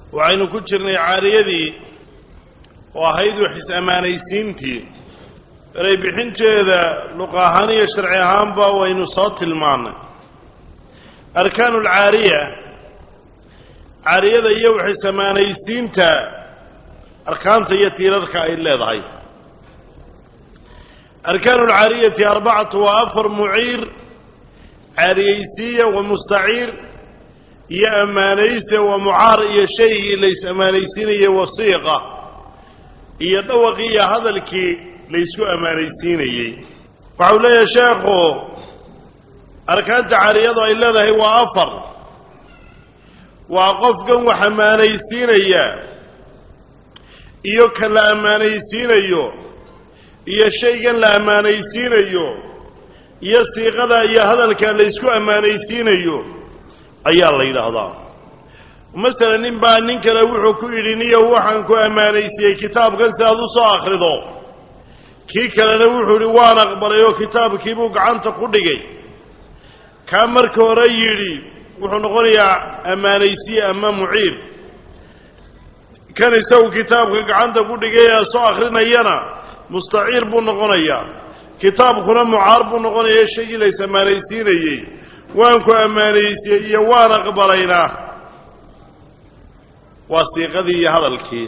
waxaynu ku jirnay caariyadii oo ahayd wax is-ammaanaysiintii eray bixinteeda luq ahaan iyo sharci ahaanba waynu soo tilmaannay arkaanu alcaariya caariyada iyo wax is-ammaanaysiinta arkaanta iyo tiirarka ay leedahay arkaanu alcaariyati arbacatu waa afar muciir caariyaysiiya wa mustaciir iyo ammaanayste waa mucaar iyo shaygii la is-ammaanaysiinayay wasiiqa iyo dhawaqii iyo hadalkii la ysku ammaanaysiinayey waxau leeyahay sheekhu arkaanta caariyadu ay leedahay waa afar waa qofkan wax ammaanaysiinaya iyo ka la ammaanaysiinayo iyo shaygan la ammaanaysiinayo iyo siiqada iyo hadalka la ysku ammaanaysiinayo ayaa la yidhaahdaa masalan nin baa nin kale wuxuu ku yidhi niyow waxaan ku ammaanaysiiyey kitaabkan si aad u soo akhrido kii kalena wuxuu yidhi waan aqbalay oo kitaabkiibuu gacanta ku dhigay kaa marka hore yidhi wuxuu noqonayaa ammaanaysiye ama muciir kan isagu kitaabka gacanta ku dhigay ee soo akhrinayana mustaciir buu noqonayaa kitaabkuna mucaar buu noqonaya shaygii la is ammaanaysiinayey waan ku ammaanaysiyey iyo waan aqbalaynaa waa siiqadii iyo hadalkii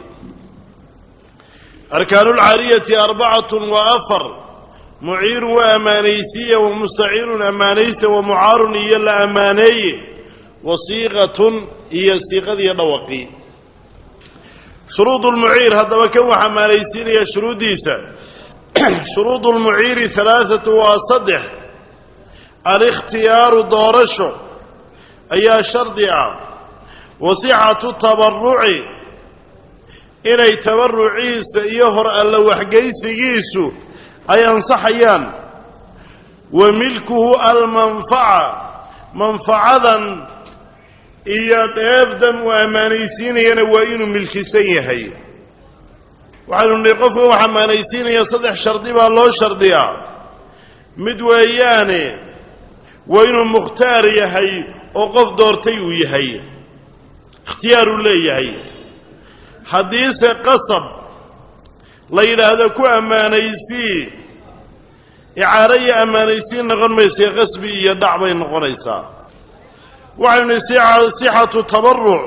arkaanulcaariyati arbacatun waa afar muciirun waa ammaanaysiya wa mustaciirun ammaanaysta wa mucaarun iyo la ammaaneeye wa siiqatun iyo siiqadiiyo dhawaqii shuruud lmuciir haddaba kan wax ammaanaysiinaya shuruuddiisa shuruud lmuciiri halaaatu waa saddex alikhtiyaaru doorasho ayaa shardi ah wasixatu tabaruci inay tabaruciisa iyo hor alla waxgeysigiisu ay ansaxayaan wa milkuhu almanfaca manfacadan iyo dheefdan uu ammaanaysiinayana waa inuu milkisan yahay waxaynu nihi qofkan wax ammaanaysiinaya saddex shardi baa loo shardiyaa mid weeyaane waa inuu mukhtaar yahay oo qof doortay uu yahay ikhtiyaaruu leeyahay haddiise qasab la yidhaahdo ku ammaanaysii icaaro iyo ammaanaysiin noqon maysa qasbi iyo dhac bay noqonaysaa waxaynu nihi sixatu tabaruc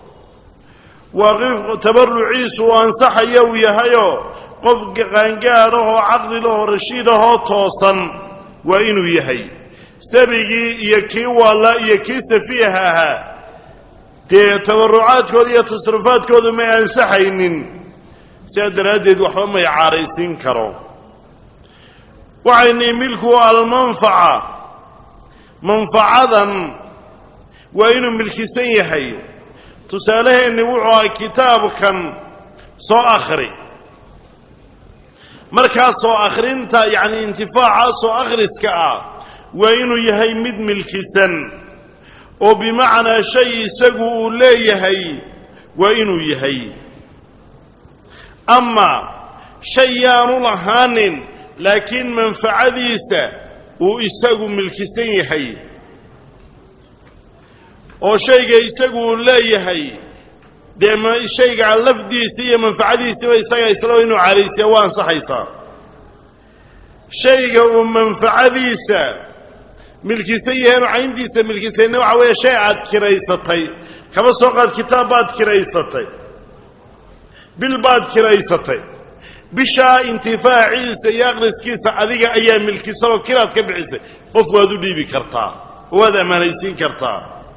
waa tabaruciisu uu ansaxaya uu yahayoo qof qaangaadhahoo caqlilahoo rashiidahoo toosan waa inuu yahay sabigii iyo kii waalla iyo kii safiiha ahaa dee tabarucaadkooda iyo tasrufaadkoodu may ansaxaynin sidaa daraaddeed waxba may caaraysiin karo waxayni milku almanfaca manfacadan waa inuu milkisan yahay tusaaleheenni wuxuu aha kitaabkan soo akhri markaas soo akhrinta yacni intifaaca soo akhriska ah waa inuu yahay mid milkisan oo bimacnaa shay isagu uu leeyahay waa inuu yahay ama shay yaanu lahaanin laakiin manfacadiisa uu isagu milkisan yahay oo shayga isagu uu leeyahay dee shayga lafdiisa iyo manfacadiisiba isaga isla inuu caaraysiya waa ansaxaysaa shayga uu manfacadiisa milkisan yahaenu cayntiisa milkisayna waxa weeye shay aad kiraysatay kaba soo qaad kitaab baad kiraysatay bil baad kiraysatay bishaa intifaaciisa iyo aqriskiisa adiga ayaa milkisanoo kiraad ka bixisay qof waad u dhiibi kartaa oo waad ammaanaysiin kartaa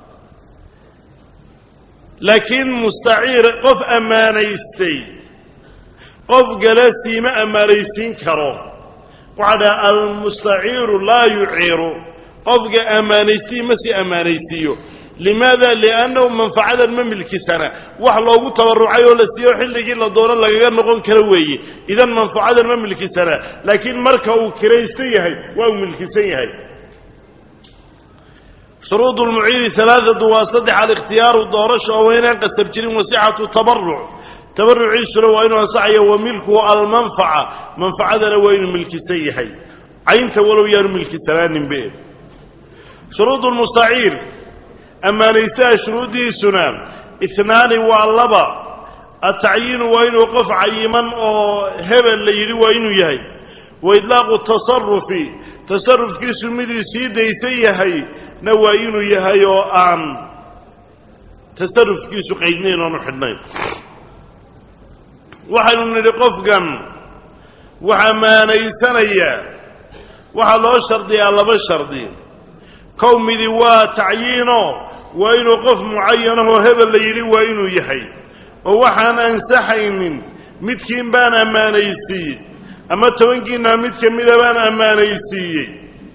laakiin mustaciir qof ammaanaystay qof gale siima ammaanaysiin karo waxaa dhaha almustaciiru laa yuciiru qofka ammaanaystii ma sii ammaanaysiiyo limaada liannahu manfacadan ma milkisana wax loogu tabarucay oo la siiyo xilligii la doono lagaga noqon karo weeye idan manfacadan ma milkisana laakiin marka uu kiraysan yahay waa uu milkisan yahay shuruud lmuciiri alaaatu waa saddex alikhtiyaaru doorasho oo waynaan qasab jirin wasixatu tabaruc tabaruciisuna waa inuu ansaxaya wa milkuhu almanfaca manfacadana waa inuu milkisan yahay caynta walow yaanu milkisanaaninbe shuruud lmustaciir ammaanaystaha shuruuddiisuna ihnaani waa laba atacyiinu waa inuu qof cayiman oo hebel la yidhi waa inuu yahay wa idlaaqu tasarufi tasarufkiisu miduu sii daysan yahay na waa inuu yahay oo aan tasarufkiisu qaydnayn oonu xidhnayn waxaynu nidhi qofkan wax ammaanaysanaya waxaa loo shardiyaa laba shardi kow midi waa tacyiino waa inuu qof mucayanahoo hebel la yidhi waa inuu yahay oo waxaan ansaxaynin midkiin baan ammaanaysiiyey ama tobankiinna mid ka mida baan ammaanaysiiyey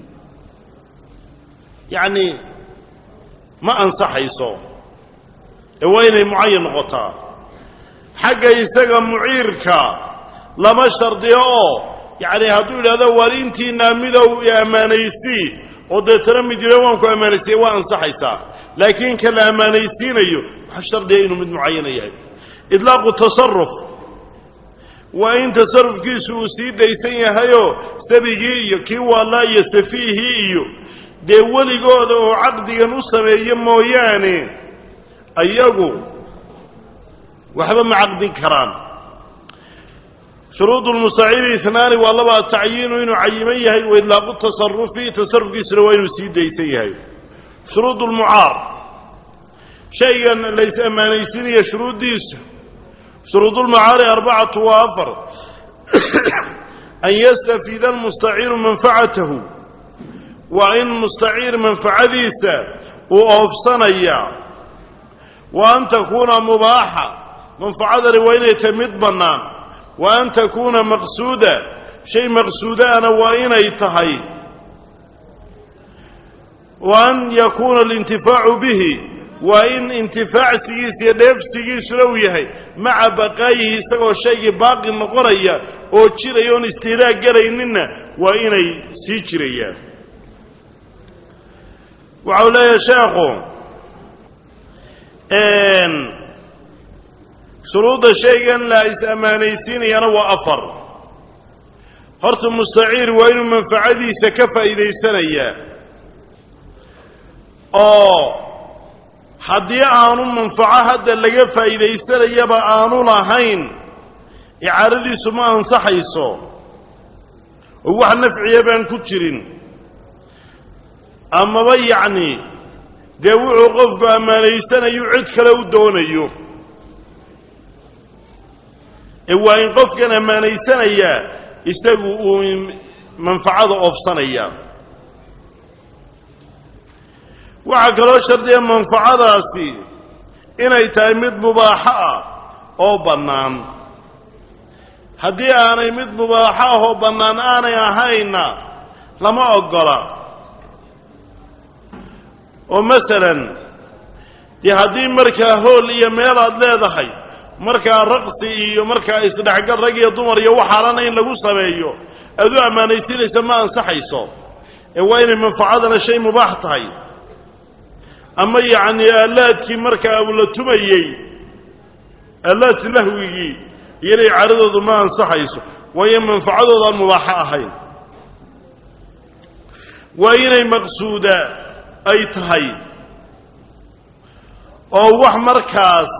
yacni ma ansaxayso ee waa inay mucayan noqotaa xagga isaga muciirka lama shardiyo oo yacni hadduu yidhahdo war intiinaa midow i ammaanaysii oo deetana mid yidha waan ku ammaanaysiiye waa ansaxaysaa laakiin ka la ammaanaysiinayo waxaa shardiya inuu mid mucayana yahay idlaaqu tasaruf waa in tasarufkiisu uu sii daysan yahayoo sabigii iyo kii waallaa iyo safiihii iyo dee weligooda oo caqdigan u sameeyo mooyaane ayagu waxba ma caqdin karaan shuruud lmustaciiri inaani waa laba tacyiinu inuu cayiman yahay wa idlaaqu tasarufi tasarufkiisuna waa inuu sii daysan yahay shuruud lmucaar shaygan lays ammaanaysiinaya shuruuddiisa shuruudulmucaari arbacatu waa afar an yastafiida almustaciiru manfacatahu waa in mustaciir manfacadiisa uu oofsanaya wa an takuuna mubaaxa manfacadani waa inay tahay mid bannaan wa an takuuna maqsuuda shay maqsuudaana waa inay tahay wa an yakuuna alintifaacu bihi waa in intifaacsigiisa iyo dheefsigiisuna uu yahay maca baqaayihi isagoo shaygii baaqi noqonaya oo jiraya oon istihlaag gelayninna waa inay sii jirayaan waxau leeyahay sheekhu shuruudda shaygan la is ammaanaysiinayana waa afar horta mustaciir waa inuu manfacadiisa ka faa'iidaysanayaa oo haddii aanu manfaco hadda laga faa'iidaysanayaba aanu lahayn icaaradiisu ma ansaxayso oo wax nafciya baan ku jirin amaba yacni dee wuxuu qofku ammaanaysanayu cid kale u doonayo ee waa in qofkan ammaanaysanayaa isagu uu manfacada oofsanaya waxaa kaloo shardiya manfacadaasi inay tahay mid mubaaxo ah oo bannaan haddii aanay mid mubaaxo ah oo bannaan aanay ahaynna lama oggola oo masalan dee haddii markaa hool iyo meel aad leedahay markaa raqsi iyo markaa isdhexgal rag iyo dumar iyo waxaalana in lagu sameeyo aad u ammaanaysiinaysa ma ansaxayso ee waa inay manfacadana shay mubaax tahay ama yacni aalaadkii markaa uu la tumayey aalaad lahwigii iyo inay caradoodu ma ansaxayso waayo manfacadoodaan mubaaxo ahayn waa inay maqsuuda ay tahay oo wax markaas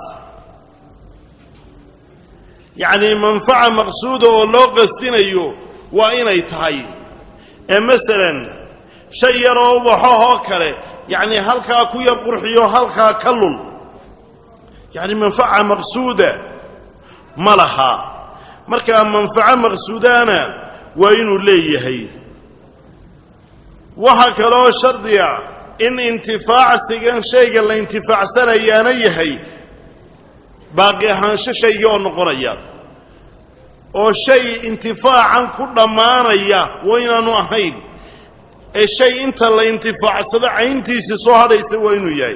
yacni manfaca maqsuuda oo loo qasdinayo waa inay tahay ee masalan shay yaroo ubaxohoo kale yacni halkaa ku yar qurxiyo halkaa ka lul yacni manfaca maqsuuda ma laha markaa manfaco maqsuudaana waa inuu leeyahay waxaa kaloo shardiga in intifaacsigan shayga la intifaacsanayaana yahay baaqi ahaansho shaygii oo noqonaya oo shay intifaacan ku dhammaanaya waa inaanu ahayn ee shay inta la intifaacsado cayntiisii soo hadhaysa waa inuu yahay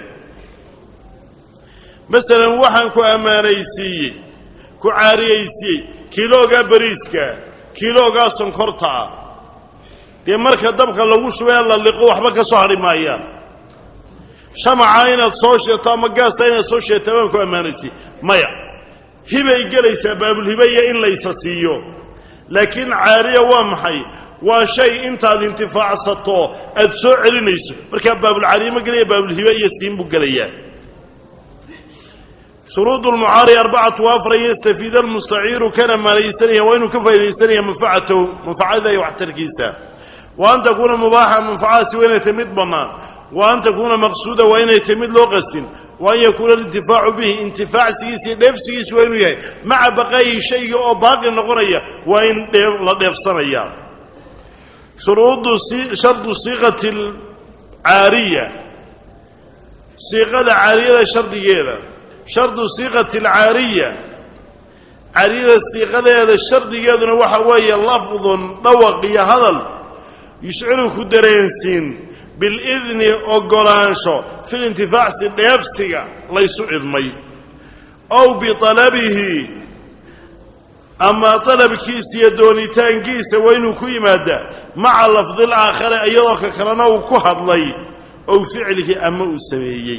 masalan waxaan ku ammaanaysiiyey ku caariyaysiiyey kiiloogaa bariiska kiiloogaa sonkorta ah dee marka dabka lagu shubee la liqo waxba ka soo hadhi maayaan shamaca inaad soo sheeto ama gaasta inaad soo sheeto baan ku ammaanaysiiy maya hibay gelaysaa baabulhibaya in laysa siiyo laakiin caariya waa maxay waa shay intaad intifaacsato aad soo celinayso markaa baabulcaariye ma gelaya baabulhiba iyo siin buu gelayaa shuruud lmucaari arbacatu afar an yastafiida almustaciiru kana maalaysanaya waa inuu ka faa'idaysanaya manfacatahu manfacada iyo waxtarkiisa wa an takuuna mubaaxa manfacadaasi waa inay tahy mid bannaan wa an takuuna maqsuuda waa inay tahy mid loo qastin wa an yakuuna alintifaacu bihi intifaacsigiisa iyo dheefsigiisa waa inuu yahay maca baqaayihi shayga oo baaqi noqonaya waa in la dheefsanaya shuruudu shardu siiqati alcaariya siiqada caariyada shardigeeda shardu siiqati alcaariya caariyada siiqadeeda shardigeeduna waxa weeye lafdun dhawaq iyo hadal yushciru ku dareensiin bilidni ogolaansho filintifaacsi dheefsiga laysu cidmay ow bialabihi ama dalabkiisa iyo doonitaankiisa waa inuu ku yimaadaa maca lafdil aakhare iyadoo ka kalena uu ku hadlay ow ficlihi ama uu sameeyey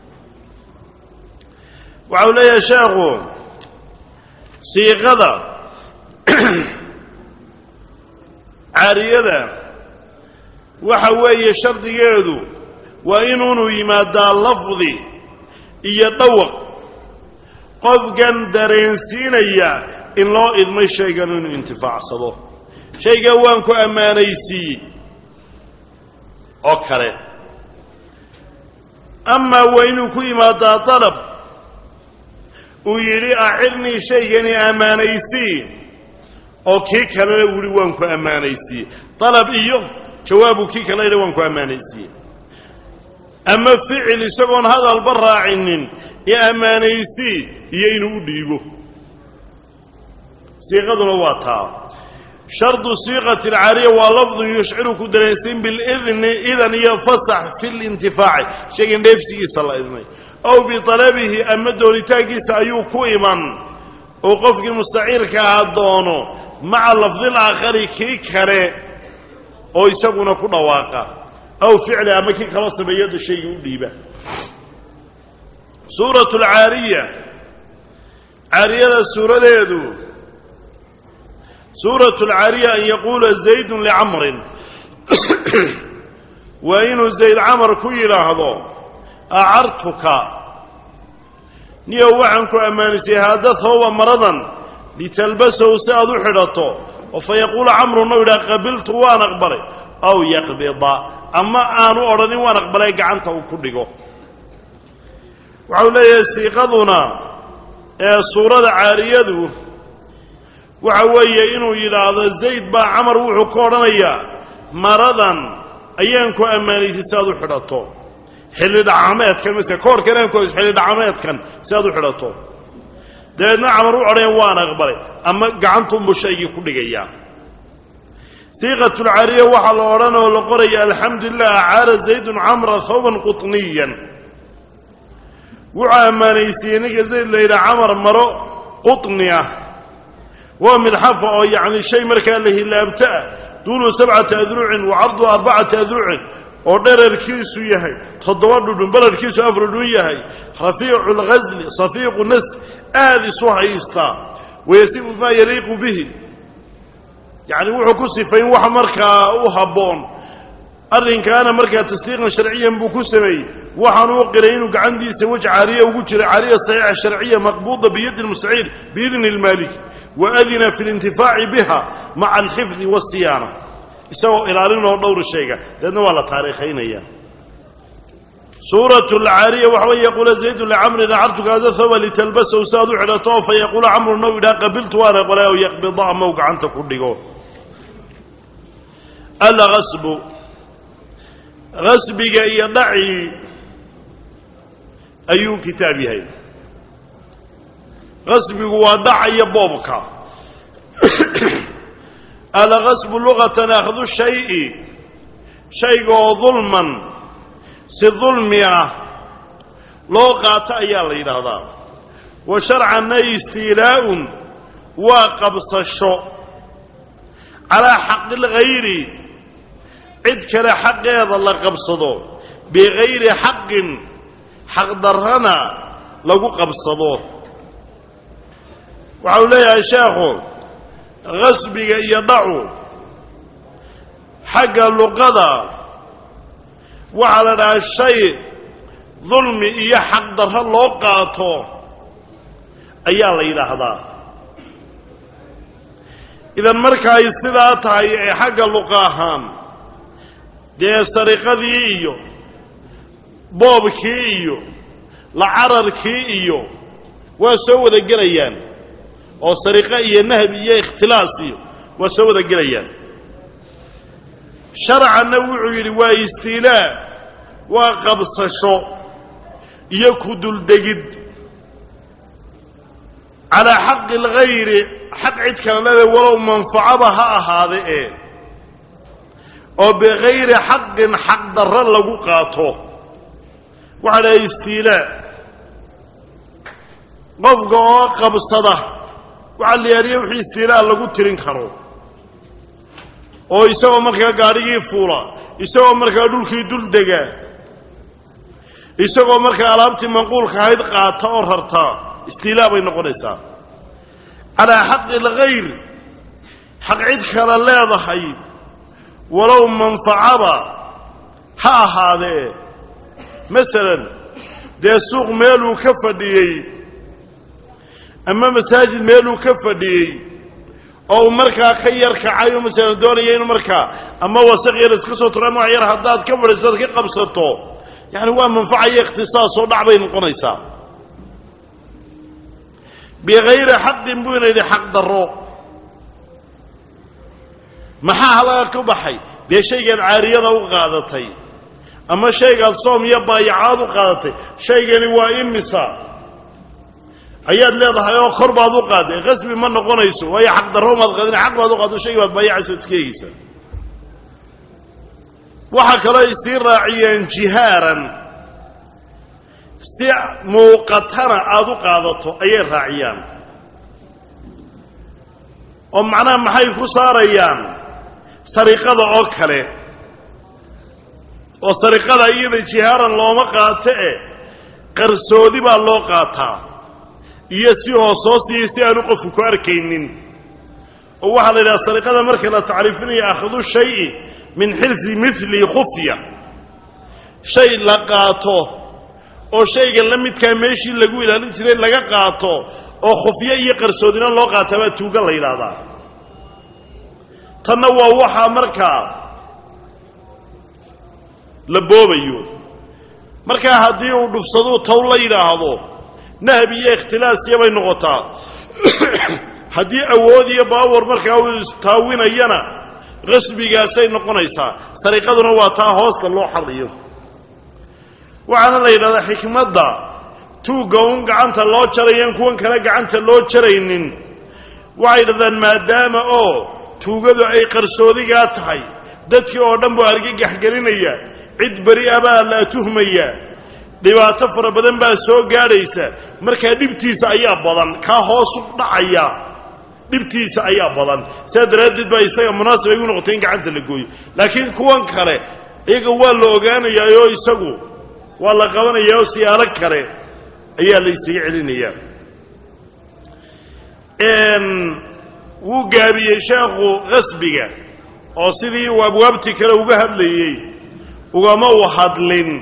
waxa uu leeyahay sheekhu siiqada caariyada waxa weeye shardigeedu waa inuunu yimaadaa lafdi iyo dhawaq qofkan dareensiinaya in loo idmay shaygan inuu intifaacsado shaygan waan ku ammaanaysiiyey oo kale amaa waa inuu ku yimaadaa dalab uu yidhi acirnii shaygani ammaanaysii oo kii kalena uu yihi waan ku ammaanaysiiyey dalab iyo jawaabuu kii kale yidhi waan ku ammaanaysiiyey ama ficil isagoon hadalba raacinin ee ammaanaysii iyo inuu u dhiibo siiqaduna waa taa shardu siiqati alcaariya waa lafdun yushciru ku dareensiin bilidni idan iyo fasax fi lintifaaci shaygan dheefsigiisa la idmay ow bialabihi ama doonitaankiisa ayuu ku iman oo qofkii mustaciirka ahaa doono maca lafdil aakhari kii kale oo isaguna ku dhawaaqa aw ficli ama kii kaloo sameeyada shayga u dhiiba suuratu alcaariya caariyada suuradeedu suuratu alcaariya an yaquula zaydun licamrin waa inuu zayd camar ku yidhaahdo acartuka niyow waxaan ku ammaanaysay haada thawba maradan litalbasahu si aad u xidhato oo fa yaquula camruna u yidhaha qabiltu waan aqbalay aw yaqbida ama aanu odhanin waan aqbalay gacanta uu ku dhigo waxau leeyahay siiqaduna ee suurada caariyadu waxa weeye inuu yidhaahdo zayd baa camar wuxuu ka odhanayaa maradan ayaan ku ammaanaysay si aad u xidhato xilli dhacaameedkan mase koorkan aan ku xilli dhacaameedkan si aad u xidhato dabeedna camar u odhanayan waan aqbalay ama gacantuunbuu shaygii ku dhigayaa siiqatulcaariya waxaa la odhan oo la qoraya alxamdu lilah acaara zaydun camra thawban quطniyan wuxuu ammaanaysiiyey ninka zayd la yidhaha camar maro quطni ah waa midxafa oo yacni shay markaa la hilaabto ah duulu sabcata adrucin wa cardu arbacata adrucin oo dherarkiisu yahay toddoba dhudhun bararkiisu afar dhudhun yahay rafiicu lghasli safiiqu nas aada isu haystaa wayasifu maa yaliiqu bihi yacni wuxuu ku sifayn wax markaa u habboon arrinkaana markaa tasdiiqan sharciyan buu ku sameeyey waxaanu u qiray inuu gacantiisa wej caariya ugu jiro caariya saxiixa sharciya maqbuuda biyadi lmustaciir biidni اlmaalik wa adina fi اlintifaaci biha maca alxifdi waasiyaana isagoo ilaalinoo dhowra sheega deedna waa la taariikhaynaya suuratu alcaariya waxa wey yaquula zaydu licamrin acartuka hada thawba litalbasahu si aad u xidhato fa yaquula camruna u yidhaha qabiltu waan aqbalay aw yaqbida ama u gacanta ku dhigo algasbu gasbiga iyo dhacii ayuu kitaab yahay gasbigu waa dhaca iyo boobka algasbu lugatan akhdu shayi shayga oo dulman si dulmi ah loo qaato ayaa la yidhaahdaa wa sharcanna istiilaa'un waa qabsasho calaa xaqi lghayri cid kale xaqeeda la qabsado bigayri xaqin xaqdarrana lagu qabsado waxa uu leeyahay sheekhu gasbiga iyo dhacu xagga luqada waxaa la dhahaa shay dulmi iyo xaqdarro loo qaato ayaa la yidhaahdaa idan marka ay sidaa tahay ee xagga luqa ahaan dee sariqadii iyo boobkii iyo lacararkii iyo waa soo wada gelayaan oo sariqo iyo nahbi iyo ikhtilaas iyo waa soo wada gelayaan sharcanna wuxuu yidhi waa istiilaa waa qabsasho iyo ku duldegid calaa xaqi alghayri xaq cid kale leedahay walow manfacaba ha ahaade ee oo bikayri xaqin xaq darro lagu qaato waxaa dhahay istiilaa qofka oo qabsada waxaa la yaadhiya wixii istiilaa lagu tirin karo oo isagoo markaa gaadhigii fuula isagoo markaa dhulkii dul dega isagoo markaa alaabtii manquulka ahayd qaata oo rarta istiilaa bay noqonaysaa calaa xaqi alkhayr xaq cid kale leedahay walow manfacaba ha ahaadee masalan dee suuq meeluu ka fadhiyey ama masaajid meeluu ka fadhiyey oo uu markaa ka yar kacay oo masalan doonaya inuu markaa ama wasaq yar iska soo turo ama wax yar haddaad ka fadhiisto ad ka qabsato yacni waa manfacaya ikhtisaasoo dhac bay noqonaysaa bikayri xaqin buu ina yidhi xaq darro maxaa halaga ka baxay dee shaygaad caariyada u qaadatay ama shaygaad soom iyo baayacaad u qaadatay shaygani waa imisa ayaad leedahay oo kor baad u qaaday qasbi ma noqonayso waayo xaq darro maad qaadin xaq baad u qaado shaygi baad baayacaysa iska eegeysaa waxaa kaloo ay sii raaciyeen jihaaran si muuqatana aada u qaadato ayay raaciyaan oo macnaha maxay ku saarayaan sariqada oo kale oo sariqada iyada jihaaran looma qaato e qarsoodi baa loo qaataa iyo si hoosoosiyo si aanu qofku ku arkaynin oo waxaa la yidhaha sariqada marka la tacriifinayo akhdu shayi min xirsi mili khufya shay la qaato oo shayga la midkaa meeshii lagu ilaalin jiray laga qaato oo khufyo iyo qarsoodina loo qaataa baa tuuga la yidhaahdaa tanna waa waxaa markaa la boobayo markaa haddii uu dhufsaduu tow la yidhaahdo nahab iyo ikhtilaasiya bay noqotaa haddii awood iyo baawar markaa uu istaawinayana qasbigaasay noqonaysaa sariqaduna waa taa hoosta loo xadayo waxaana la yidhahdaa xikmadda tuugga un gacanta loo jarayaan kuwan kale gacanta loo jaraynin waxay yidhahdaan maadaama oo tuugadu ay qarsoodigaa tahay dadkii oo dhan buu argagax gelinaya cid beri a baa la tuhmaya dhibaato fara badan baa soo gaadhaysa markaa dhibtiisa ayaa badan kaa hoosu dhacaya dhibtiisa ayaa badan sidaa daraaddeed baa isaga munaasib ay u noqotay in gacanta la gooyo laakiin kuwan kale iyaga waa la ogaanayaayoo isagu waa la qabanayaa oo siyaalo kale ayaa la isaga celinayaa wuu gaabiyey sheekhu qasbiga oo sidii uu abwaabtii kale uga hadlayey ugama u hadlin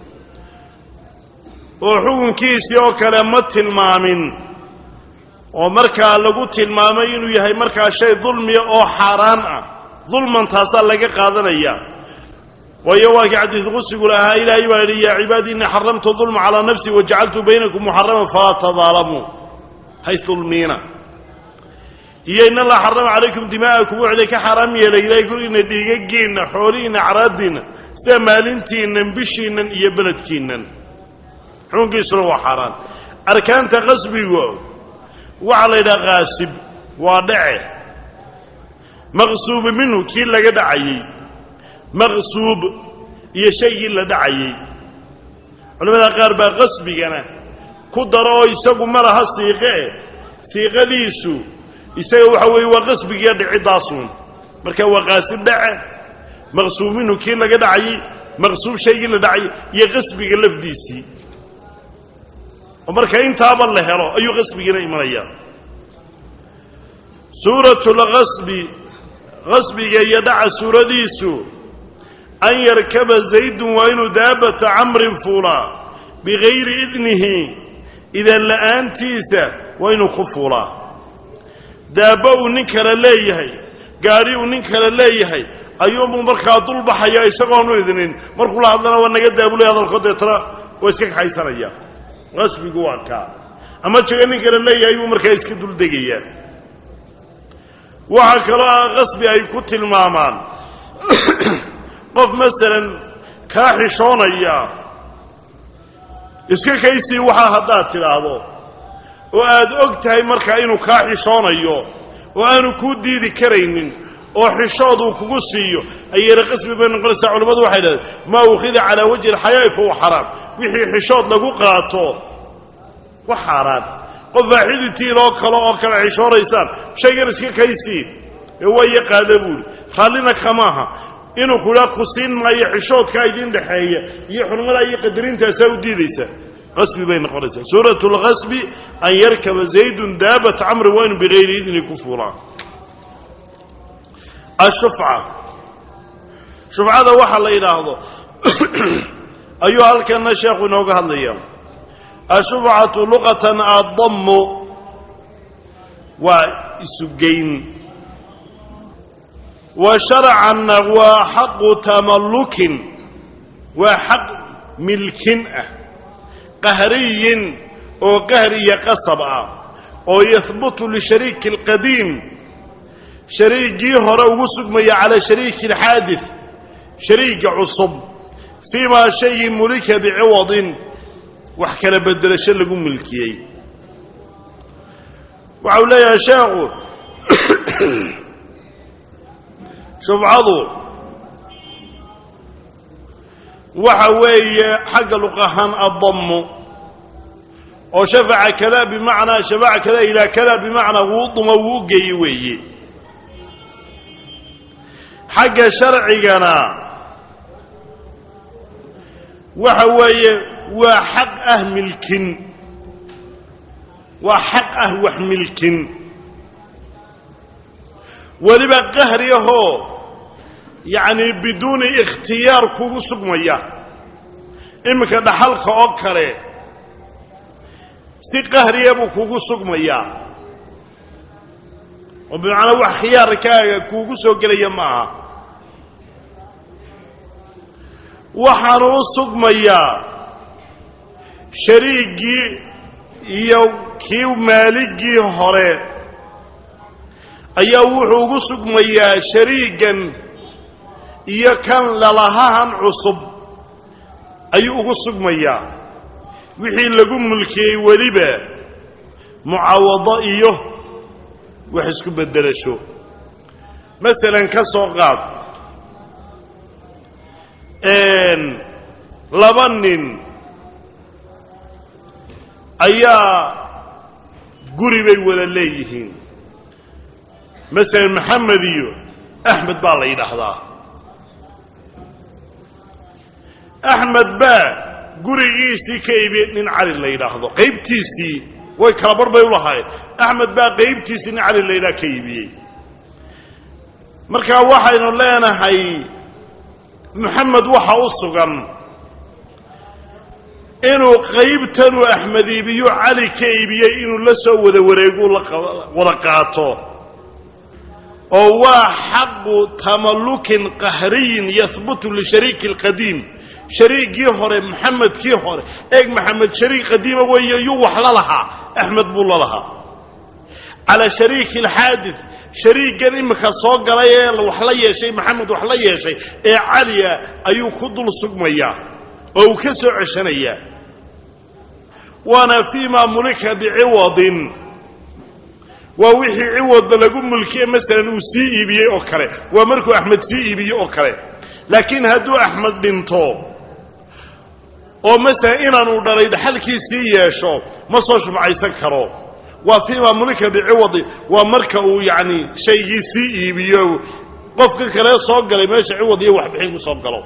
oo xukunkiisii oo kale ma tilmaamin oo markaa lagu tilmaamay inuu yahay markaa shay dulmiya oo xaaraan ah dulman taasaa laga qaadanaya waayo waa kii xadiid qusigu lahaa ilaahay baa yidhi yaa cibaadii innii xaramtu dulma calaa nafsi wajacaltu baynakum muxaraman falaa tadaalamuu haysdulmiina iyo in allah xarama calaykum dimaa'akum wuxday ka xaaraam yeelay ilaahay gurigiinna dhiigaggiinna xoolihiinna acraaddiinna sida maalintiinnan bishiinnan iyo beledkiinnan xukunkiisuna waa xaaraan arkaanta qasbigu waxaa la yidhaha kaasib waa dhace maqsuubu minhu kii laga dhacayey maqsuub iyo shaygii la dhacayey culamada qaar baa qasbigana ku daro oo isagu ma laha siiqe eh siiqadiisu isaga waxa weeye waa qasbigiiyo dhicidaasuun marka waa qaasib dhace maqsuub minhu kii laga dhacayey maqsuub shaygii la dhacayay iyo qasbiga lafdiisii oo marka intaaba la helo ayuu qasbigiina imanaya suuratu lqasbi qasbiga iyo dhaca suuradiisu an yarkaba zaydun waa inuu daabata camrin fuulaa bigayri idnihi idan la'aantiisa waa inuu ku fuulaa daabbo uu nin kale leeyahay gaadhi uu nin kale leeyahay ayuunbuu markaa dulbaxaya isagoonu idinin markuu la hadlana waa naga daabulay hadalkood deetana waa iska kaxaysanaya qasbigu waa kaa ama jaga nin kale leeyahay buu markaa iska duldegayaa waxaa kaloo ah qasbi ay ku tilmaamaan qof masalan kaa xishoonaya iska kaysii waxaa haddaad tidhaahdo oo aad og tahay markaa inuu kaa xishoonayo oo aanu kuu diidi karaynin oo xishooduu kugu siiyo ayayna qasbi bay noqonaysaa culimmadu waxay dhahdeen maa ukhida calaa wajhi alxayaa'i fahuwa xaraam wixii xishood lagu qaato wax xaaraan qof waaxiditiin oo kale oo kale xishoonaysaan shaygan iska kaysii ee waayo qaada buuhi raallina kamaaha inuu ku idhaa ku siin maayo xishoodkaa idin dhexeeya iyo xurmadaa iyo qadarintaasa u diidaysa qasbi bay noqonaysaa suurat lqasbi an yarkaba zaydun daabat camri waa inu bigayri idni ku fuulaa ashufca shufcada waxa la yidhaahdo ayuu halkana sheekhu inooga hadlaya ashufcatu luqatan addamu waa isugeyn wa sharcanna waa xaqu tamallukin waa xaq milkin ah qahriyin oo qahr iyo qasab ah oo yahbutu lishariiki alqadiim shariigii hore ugu sugmaya calaa shariiki alxaadid shariiga cusub fii maa shayi mulika biciwadin wax kala bedelasho lagu milkiyey waxau leeyahay sheekhu shufcadu waxa weeye xagga luqahaan addamu oo shafaca kada bimacnaa shafaca kada ilaa kada bimacnaa wuu duma wuu geeye weeye xagga sharcigana waxa weeye waa xaq ah milkin waa xaq ah wax milkin weliba qahri ahoo yacni biduuni ikhtiyaar kugu sugmaya iminka dhaxalka oo kale si qahriya buu kugu sugmayaa oo bimacnaa wax khiyaarkaaga kuugu soo gelaya ma aha waxaanu u sugmayaa shariigii iyo kii maaligii hore ayaa wuxuu ugu sugmayaa shariigan iyo kan lalahahan cusub ayuu ugu sugmayaa wixii lagu mulkiyey weliba mucaawado iyo wax isku beddelasho masalan ka soo qaad laba nin ayaa guri bay wada leeyihiin masalan maxamed iyo axmed baa la yidhaahdaa axmed baa gurigiisii ka iibiyey nin cali la yidhaahdo qaybtiisii way kala barh bay u lahaayeen axmed baa qaybtiisii nin cali la yidhaha ka iibiyey markaa waxaynu leenahay maxamed waxa u sugan inuu qaybtanuu axmed iibiyo cali ka iibiyey inuu la soo wada wareegu wada qaato oo waa xaqu tamallukin qahriyin yahbutu lishariiki alqadiim shariigii hore maxamedkii hore eeg maxamed shariik qadiima weeye yuu wax la lahaa axmed buu la lahaa calaa shariiki alxaadid shariigan imika soo galay ee wax la yeeshay maxamed wax la yeeshay ee caliya ayuu ku dul sugmayaa oo uu ka soo ceshanayaa waana fii maa mulika biciwadin waa wixii ciwadda lagu mulkiye masalan uu sii iibiyey oo kale waa markuu axmed sii iibiyey oo kale laakiin hadduu axmed dhinto oo masalan inaanu dhalay dhaxalkii sii yeesho ma soo shufcaysan karo waa fii maa mulika biciwadi waa marka uu yacni shaygii sii iibiyo qofka kale soo galay meesha ciwad iyo waxbixin ku soo galo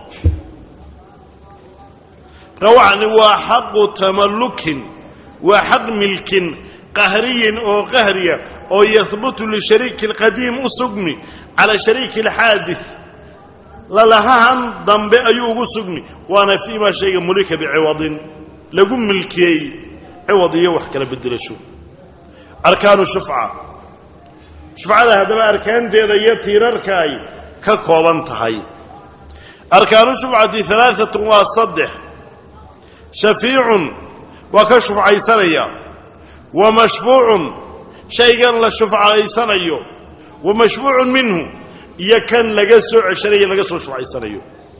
rawacni waa xaqu tamallukin waa xaq milkin qahriyin oo qahriya oo yahbutu lishariiki alqadiim u sugmi calaa shariiki alxaadid lalahahan dambe ayuu ugu sugmi waana fii maa shayga mulika biciwadin lagu milkiyey ciwad iyo wax kala bedelasho arkaanu shufca shufcada haddaba arkaanteeda iyo tiirarka ay ka kooban tahay arkaanu shufcati alaaatun waa saddex shafiicun waa ka shufcaysanaya wa mashfuucun shaygan la shufcaysanayo wa mashfuucun minhu iyo kan laga soo ceshanayo laga soo shufcaysanayo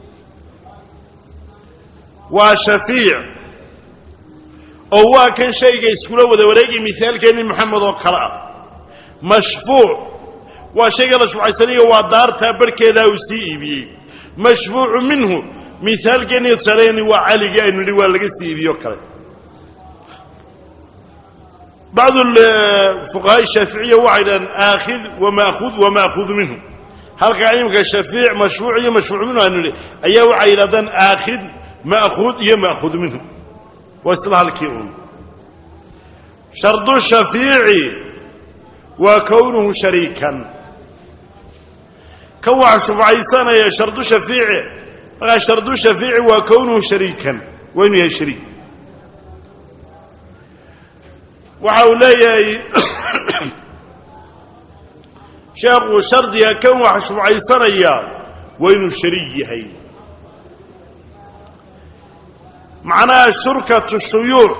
waa shafiic oo waa kan shayga iskula wada wareegay mihaalkeenni maxamed oo kale ah mashfuuc waa shayga la shufcaysanayo waa daartaa barhkeedaa uu sii iibiyey mashfuucu minhu mihaalkeenni tusaaleeni waa caligii aynu nidhi waa laga sii iibiyo kale bacdu fuqahaa shaaficiya waxay dhahaan aakhid wamaakhud wamaahudu minhu halkaa imika shafiic mashfuuc iyo mashfuuc minhu aynu nidhi ayaa waxay yidhahdaan aakhid ma'khuud iyo ma'khuud minhu waa isla halkii un shardu shafiici waa kownuhu shariikan kan waxa shufcaysanaya shardu shafiici markaa shardu shafiici waa kownuhu shariikan waa inuu yahay shariik waxa uu leeyahay sheekhu shardiga kan waxa shufcaysanaya waa inuu shariik yahay macnaha shurkatu shuyuuc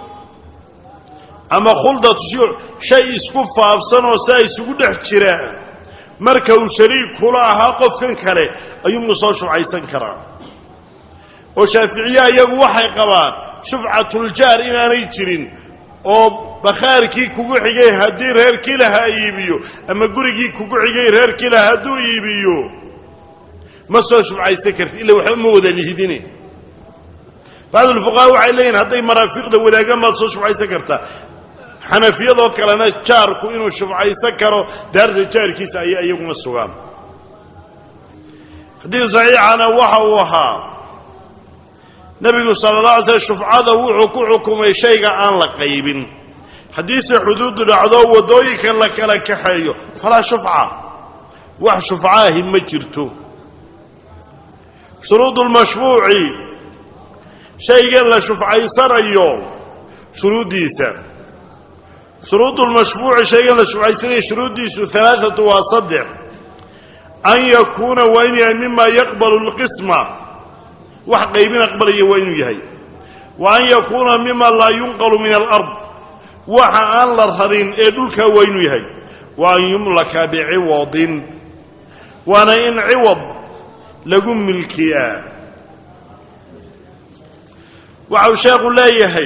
ama khuldatu shuyuuc shay isku faafsan oo saa isugu dhex jira marka uu shariik kula ahaa qofkan kale ayuunu soo shufcaysan karaa oo shaaficiya iyagu waxay qabaan shufcatuljaar inaanay jirin oo bakhaarkii kugu xigay haddii reerkii lahaa iibiyo ama gurigii kugu xigay reerkii lahaa hadduu iibiyo ma soo shufcaysan karti illa waxba ma wada lihidine bacdulfuqahaa waxay leeyihin hadday maraafiqda wadaagaan baad soo shufcaysan kartaa xanafiyadoo kalena jaarku inuu shufcaysan karo daarta jaarkiisa ayay iyaguna sugaan xadiid saxiixana waxa uu ahaa nebigu sala la alay slm shufcada wuxuu ku xukumay shayga aan la qaybin haddiise xuduudu dhacdo waddooyinka la kala kaxeeyo falaa shufca wax shufcaahi ma jirto shuruudu lmashfuuci shaygan la shufcaysanayo shuruuddiisa shuruudu lmashfuuci shaygan la shufcaysanayo shuruuddiisu alaaatu waa saddex an yakuuna waa inuu yahay mima yaqbalu lqisma wax qaybin aqbalaya waa inuu yahay wa an yakuuna mima laa yunqalu min alard waxa aan la rarin ee dhulkaa waa inuu yahay wa an yumlaka biciwadin waana in ciwad lagu milkiyaa waxau sheekhu leeyahay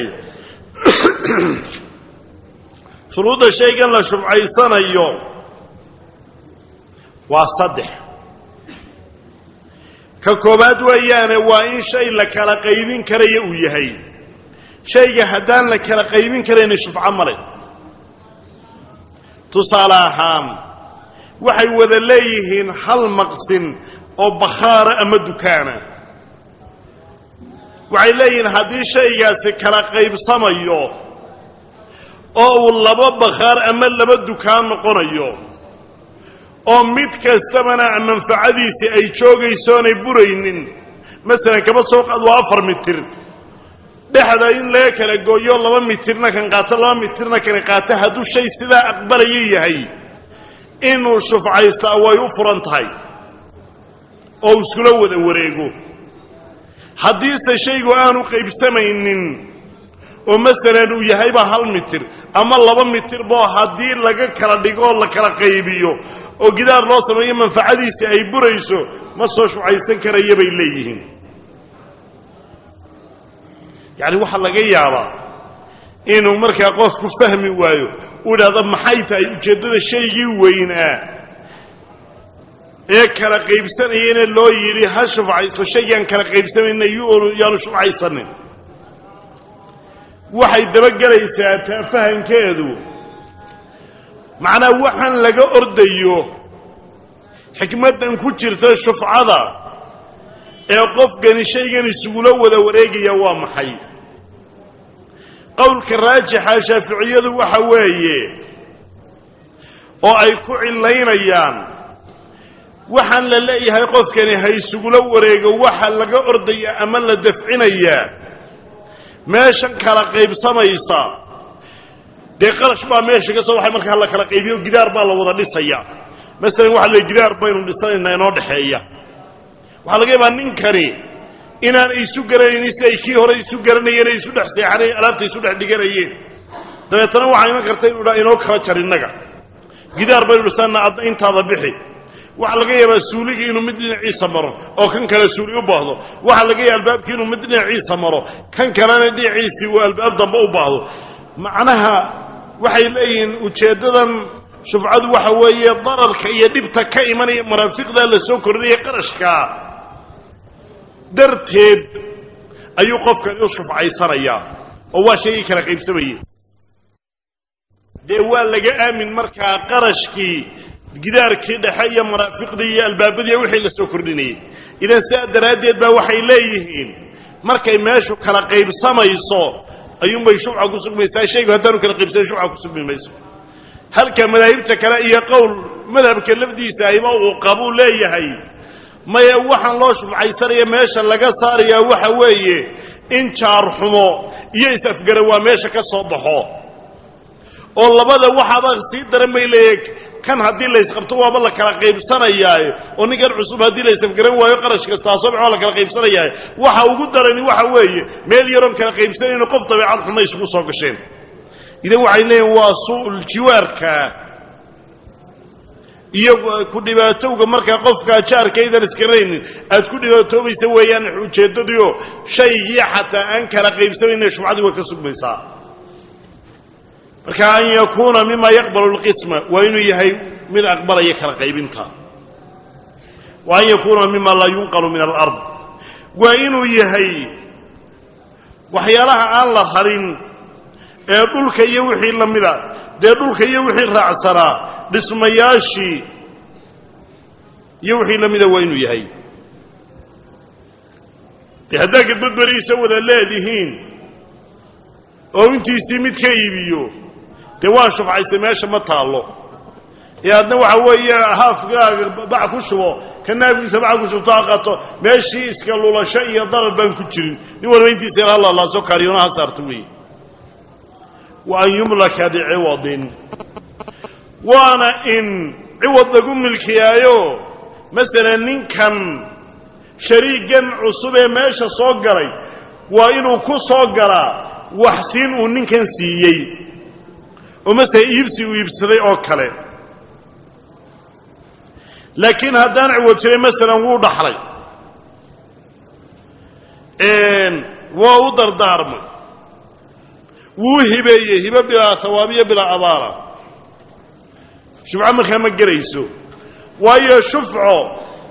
shuruudda shaygan la shufcaysanayo waa saddex ka koobaad weeyaane waa in shay la kala qaybin karaya uu yahay shayga haddaan la kala qaybin karayna shufco male tusaale ahaan waxay wada leeyihiin hal maqsin oo bakhaara ama dukaana waxay leeyihiin haddii shaygaasi kala qaybsamayo oo uu laba bakhaar ama laba dukaan noqonayo oo mid kastabana manfacadiisii ay joogaysoonay buraynin masalan kaba soo qaad waa afar mitir dhexda in laga kala gooyo laba mitirna kan qaato laba mitirna kan qaato hadduu shay sidaa aqbalaya yahay inuu shufcaystaa way u furan tahay oo uu iskula wada wareego haddiise shaygu aanu qaybsamaynin oo masalan uu yahayba hal mitir ama laba mitirbo haddii laga kala dhigo oo la kala qaybiyo oo gidaar loo sameeyo manfacadiisii ay burayso ma soo shucaysan karaya bay leeyihiin yacni waxaa laga yaabaa inuu markaa qofku fahmi waayo uu idhahdo maxay tahay ujeeddada shaygii weynaa ee kala qaybsanayana loo yidhi ha shufcayso shaygaan kala qaybsamayna yaanu shufcaysanin waxay dabagelaysaa taa fahankeedu macnaa waxaan laga ordayo xikmaddan ku jirta shufcada ee qofkani shaygan isugula wada wareegaya waa maxay qowlka raajixa shaaficiyadu waxa weeye oo ay ku cilaynayaan waxaan la leeyahay qofkani ha isugula wareego waxa laga ordaya ama la dafcinayaa meeshan kala qaybsamaysa dee qarash baa meesha ka soo waxay markaa la kala qaybiyo gidaar baa la wada dhisaya masalan waxa la gidaar baynu dhisanaynaa inoo dhexeeya waxaa laga yaabaa ninkani inaan isu garanaynin si ay kii hore isu garanayeen ay isu dhex seexanayeen alaabta isu dhex dhiganayeen dabeetana waxaa iman karta inu dhaa inoo kala jar innaga gidaar baynu dhisannaa adna intaada bixi waxaa laga yaabaa suuligii inuu mid dhinaciisa maro oo kan kale suuli u baahdo waxaa laga yaaba albaabkii inuu mid dhinaciisa maro kan kalena dhinaciisii uu albaab dambe u baahdo macnaha waxay leeyihiin ujeeddadan shufcadu waxa weeye dararka iyo dhibta ka imanaya maraafiqda la soo kordhinaya qarashkaa darteed ayuu qofkani u shufcaysanayaa oo waa shaygii kala qaybsamayey dee waa laga aamin markaa qarashkii gidaarkii dhexe iyo maraafiqdii iyo albaabadii wixii la soo kordhinayey idan sidaa daraaddeed baa waxay leeyihiin markay meeshu kala qaybsamayso ayuunbay shufca ku sugmaysaa shaygu haddaanu kala qaybsamay shufca ku sugmi mayso halka madaahibta kale iyo qowl madhabka lafdiisa ayba uu qabuu leeyahay maya waxaan loo shufcaysanaya meesha laga saarayaa waxa weeye in jaarxumo iyo is-afgaran waa meesha ka soo baxo oo labada waxaaba sii daran bay leeyahay kan haddii laysqabto waaba la kala qaybsanayaaye oo ninkan cusub haddii laysafgaran waayo qarash kastaa soo baxo waa la kala qaybsanayaaye waxa ugu darani waxa weeye meel yaroon kala qaybsanayno qof dabeecad xunna isugu soo gasheen idan waxay leeyihin waa su'ul jiwaarka iyo ku dhibaatowga markaa qofka jaarkaydan isgaraynin aad ku dhibaatoobaysa weeyaan ujeeddadiio shaygii xataa aan kala qaybsamayna shufcadii way ka sugmaysaa marka an yakuuna mima yaqbalu lqisma waa inuu yahay mid aqbalaya kala qaybinta wa an yakuuna mima laa yunqalu min alard waa inuu yahay waxyaalaha aan la rarin ee dhulka iyo wixii la mida dee dhulka iyo wixii raacsanaa dhismayaashii iyo wixii la mida waa inuu yahay dee haddaa gadbadberiisa wada leedihiin oo intiisii mid ka iibiyo dee waan shufcaysay meesha ma taallo ee adna waxa weeye haafgaaga bac ku shubo ka naafkiisa bac ku shubto ha qato meeshii iska lulasho iyo darar baan ku jirin nin walba intiisa yar hallalaaso kaariyona ha saarto weeye wa an yumlaka biciwadin waana in ciwad lagu milkiyaayo masalan ninkan shariigan cusub ee meesha soo galay waa inuu ku soo galaa waxsiin uu ninkan siiyey oo masele iibsi uu iibsaday oo kale laakiin haddaan ciwad jiray masalan wuu dhaxlay waa u dardaarmay wuu hibeeyey hibe bilaa hawaabiyo bilaa abaala shufco markaa ma gelayso waayo shufco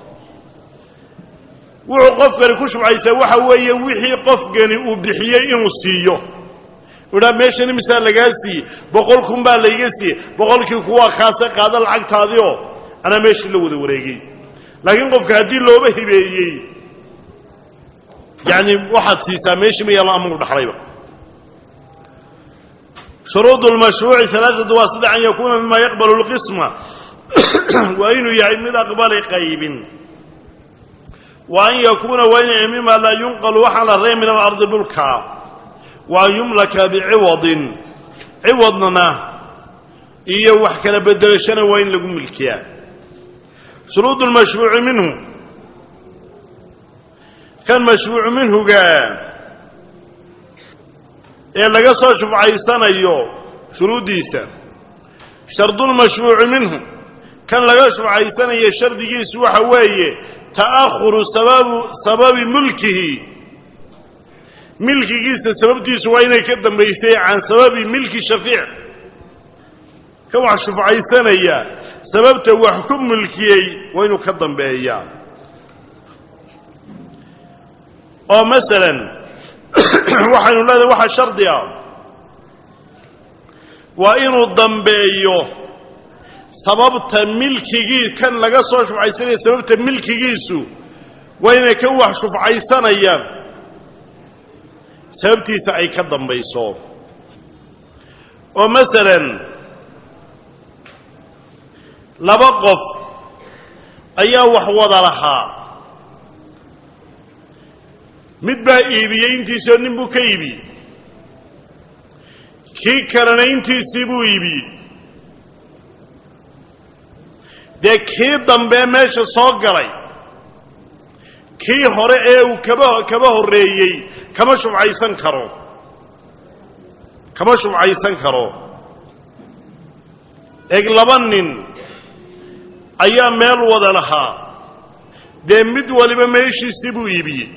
wuxuu qofkani ku shufcaysaa waxa weeye wixii qofkani uu bixiyey inuu siiyo idhaa meeshan imisaa lagaa siiyey boqol kun baa layga siiyey boqolkii kuwaa kaase qaada lacagtaadioo anaa meeshii la wada wareegay laakiin qofka haddii looba hibeeyey yacni waxaad siisaa meeshii ma yaalo amagu dhaxlayba shuruud lmashruuci alaaatu waa saddex an yakuuna mima yaqbalu lqisma waa inuu yahay mid aqbali qaybin wa an yakuuna waa inay mima laa yunqalu waxaan la rey min alardi dhulka wa an yumlaka biciwadin ciwadna iyo wax kala bedelashana waa in lagu milkiyaa shuruud lmashruuci minhu kan mashruucu minhuga ee laga soo shufcaysanayo shuruuddiisa shardulmashruuci minhu kan laga shufcaysanayo shardigiisu waxa weeye ta'ahuru sababu sababi mulkihi milkigiisa sababtiisu waa inay ka dambaysay can sababi milki shafiic kan wax shufcaysanaya sababta wax ku mulkiyey waa inuu ka dambeeyaa oo masalan waxaynu leedahay waxaa shardi ah waa inuu dambeeyo sababta milkigii kan laga soo shufcaysanaya sababta milkigiisu waa inay kan wax shufcaysanayaan sababtiisa ay ka dambayso oo masalan laba qof ayaa wax wada lahaa mid baa iibiyey intiisoo nin buu ka iibiyey kii kalena intiisii buu iibiyey dee kii dambe meesha soo galay kii hore ee uu kaba kaba horreeyey kama shubcaysan karo kama shubcaysan karo eg laba nin ayaa meel wada lahaa dee mid waliba meeshiisii buu iibiyey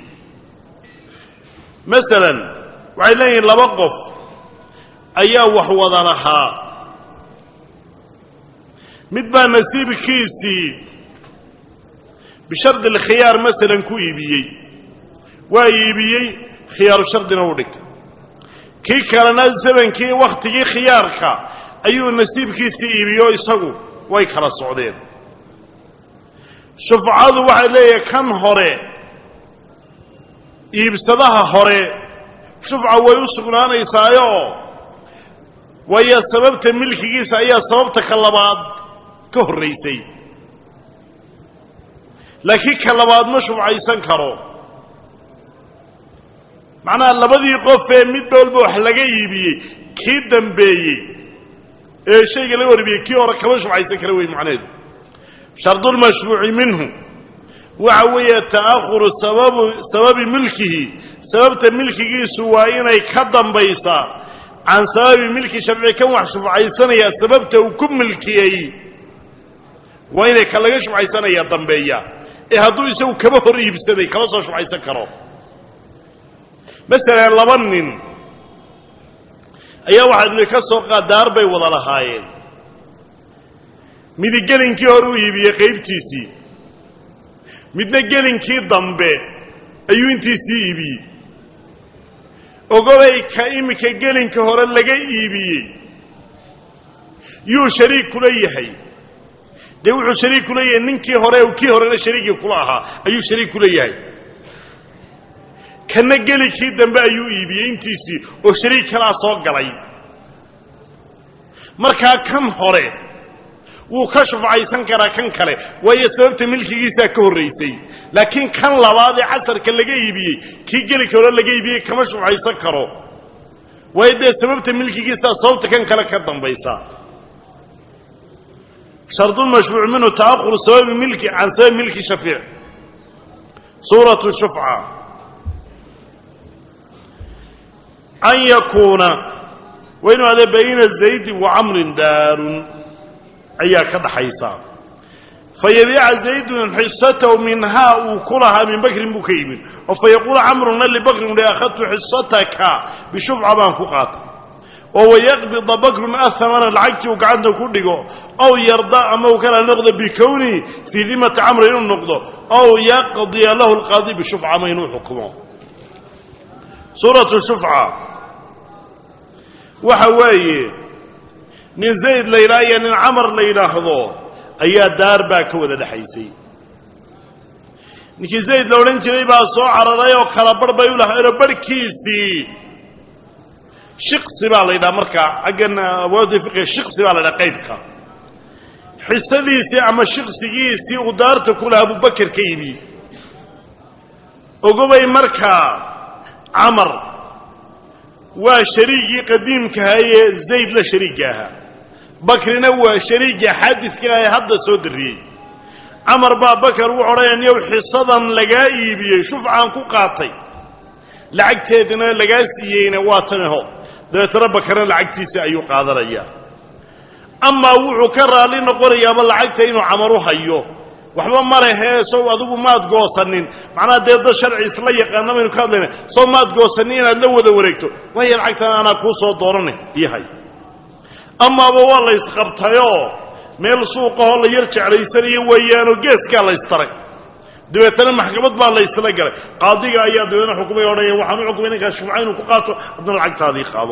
masalan waxay leeyihiin laba qof ayaa wax wada lahaa mid baa nasiibkiisii bishardi alkhiyaar masalan ku iibiyey waa iibiyey khiyaaru shardina u dhigtay kii kalena zamankii wakhtigii khiyaarka ayuu nasiibkiisii iibiyo isagu way kala socdeen shufcadu waxay leeyahay kan hore iibsadaha hore shufca way u sugnaanaysaayoo waayo sababta milkigiisa ayaa sababta ka labaad ka horraysay laakiin ka labaad ma shufcaysan karo macnaha labadii qof ee mid walba wax laga iibiyey kii dambeeyey ee shayga laga horibiyey kii hore kama shufcaysan kara wey macnaheedu shardulmashfuuci minhu waxa weeye ta'ahuru sababu sababi milkihi sababta milkigiisu waa inay ka dambaysaa can sababi milki sharci kan wax shufcaysanaya sababta uu ku milkiyey waa inay ka laga shufcaysanaya dambeeya ee hadduu isagu kaba hor iibsaday kama soo shufcaysan karo masalan laba nin ayaa waxaad idhi ka soo qaad daar bay wada lahaayeen midi gelinkii hore u iibiyey qaybtiisii midna gelinkii dambe ayuu intiisii iibiyey ogobay ka iminka gelinka hore laga iibiyey yuu shariik kula yahay dee wuxuu shariik kula yahay ninkii hore kii horena shariikii kula ahaa ayuu shariik kula yahay kana gelinkii dambe ayuu iibiyey intiisii oo shariik kalaa soo galay markaa kan hore wuu ka shufcaysan karaa kan kale waayo sababta milkigiisaa ka horraysay laakiin kan labaad ee casarka laga iibiyey kii gelinka hore laga iibiyey kama shufcaysan karo waayo dee sababta milkigiisaa sababta kan kale ka dambaysa shardulmashfuuc minhu ta'ahuru sababi milki can sababi milki shafiic suuratu shufca an yakuuna waa inuu adee bayna zaydi wa camrin daarun ayaa ka dhaxaysa fa yabiica zaydun xisatahu minhaa uu ku lahaa min bakrin buu ka yimid oo fa yaquulu camruna libakrin uhi akhadtu xisataka bishufca baan ku qaatay oo wayaqbida bakrun ahamana lacagtii uu gacanta ku dhigo ow yarda ama uu kala noqdo bikownihi fii dimati camri inuu noqdo ow yaqdiya lahu lqaadi bishufca ama inuu xukumo suuratu shufca waxa weeye nin zayd la yidhaha iyo nin camar la yidhaahdo ayaa daar baa ka wada dhexaysay ninkii zayd la odhan jiray baa soo cararay oo kala barh bay u lahaayeenoo barhkiisii shiqsi baa la yidhaha markaa xaggan awaadi fiqiga shiqsi baa la yidhaha qaybka xisadiisii ama shiqsigiisii uu daarta ku lahaa abubakar ka yimi ogobay markaa camar waa shariigii qadiimkaha ee zayd la shariigga ahaa bakrina waa shariigga xaadidka ah ee hadda soo darriyey camar baa bakar wuxu odhanaya niyow xisadan lagaa iibiyey shufcaan ku qaatay lacagteedana lagaa siiyeyna waa tanaho dabeetana bakarna lacagtiisa ayuu qaadanayaa amaa wuxuu ka raalli noqonayaaba lacagta inuu camar u hayo waxba ma lehee sow adigu maad goosanin macnaha dee dad sharci isla yaqaana baynu ka hadlayna sow maad goosanin inaad la wada wareegto maya lacagtan anaa kuu soo dooranay iyahay amaaba waa la ysqabtayoo meel suuqahoo la yar jeclaysanayo weeyaanoo geeskaa la ystaray dabeetana maxkamad baa la ysla galay qaadiga ayaa dabeetna xukumay odhanaya waxaan u xukumay ninkaas shufca inuu ku qaato haddana lacagtaadii qaado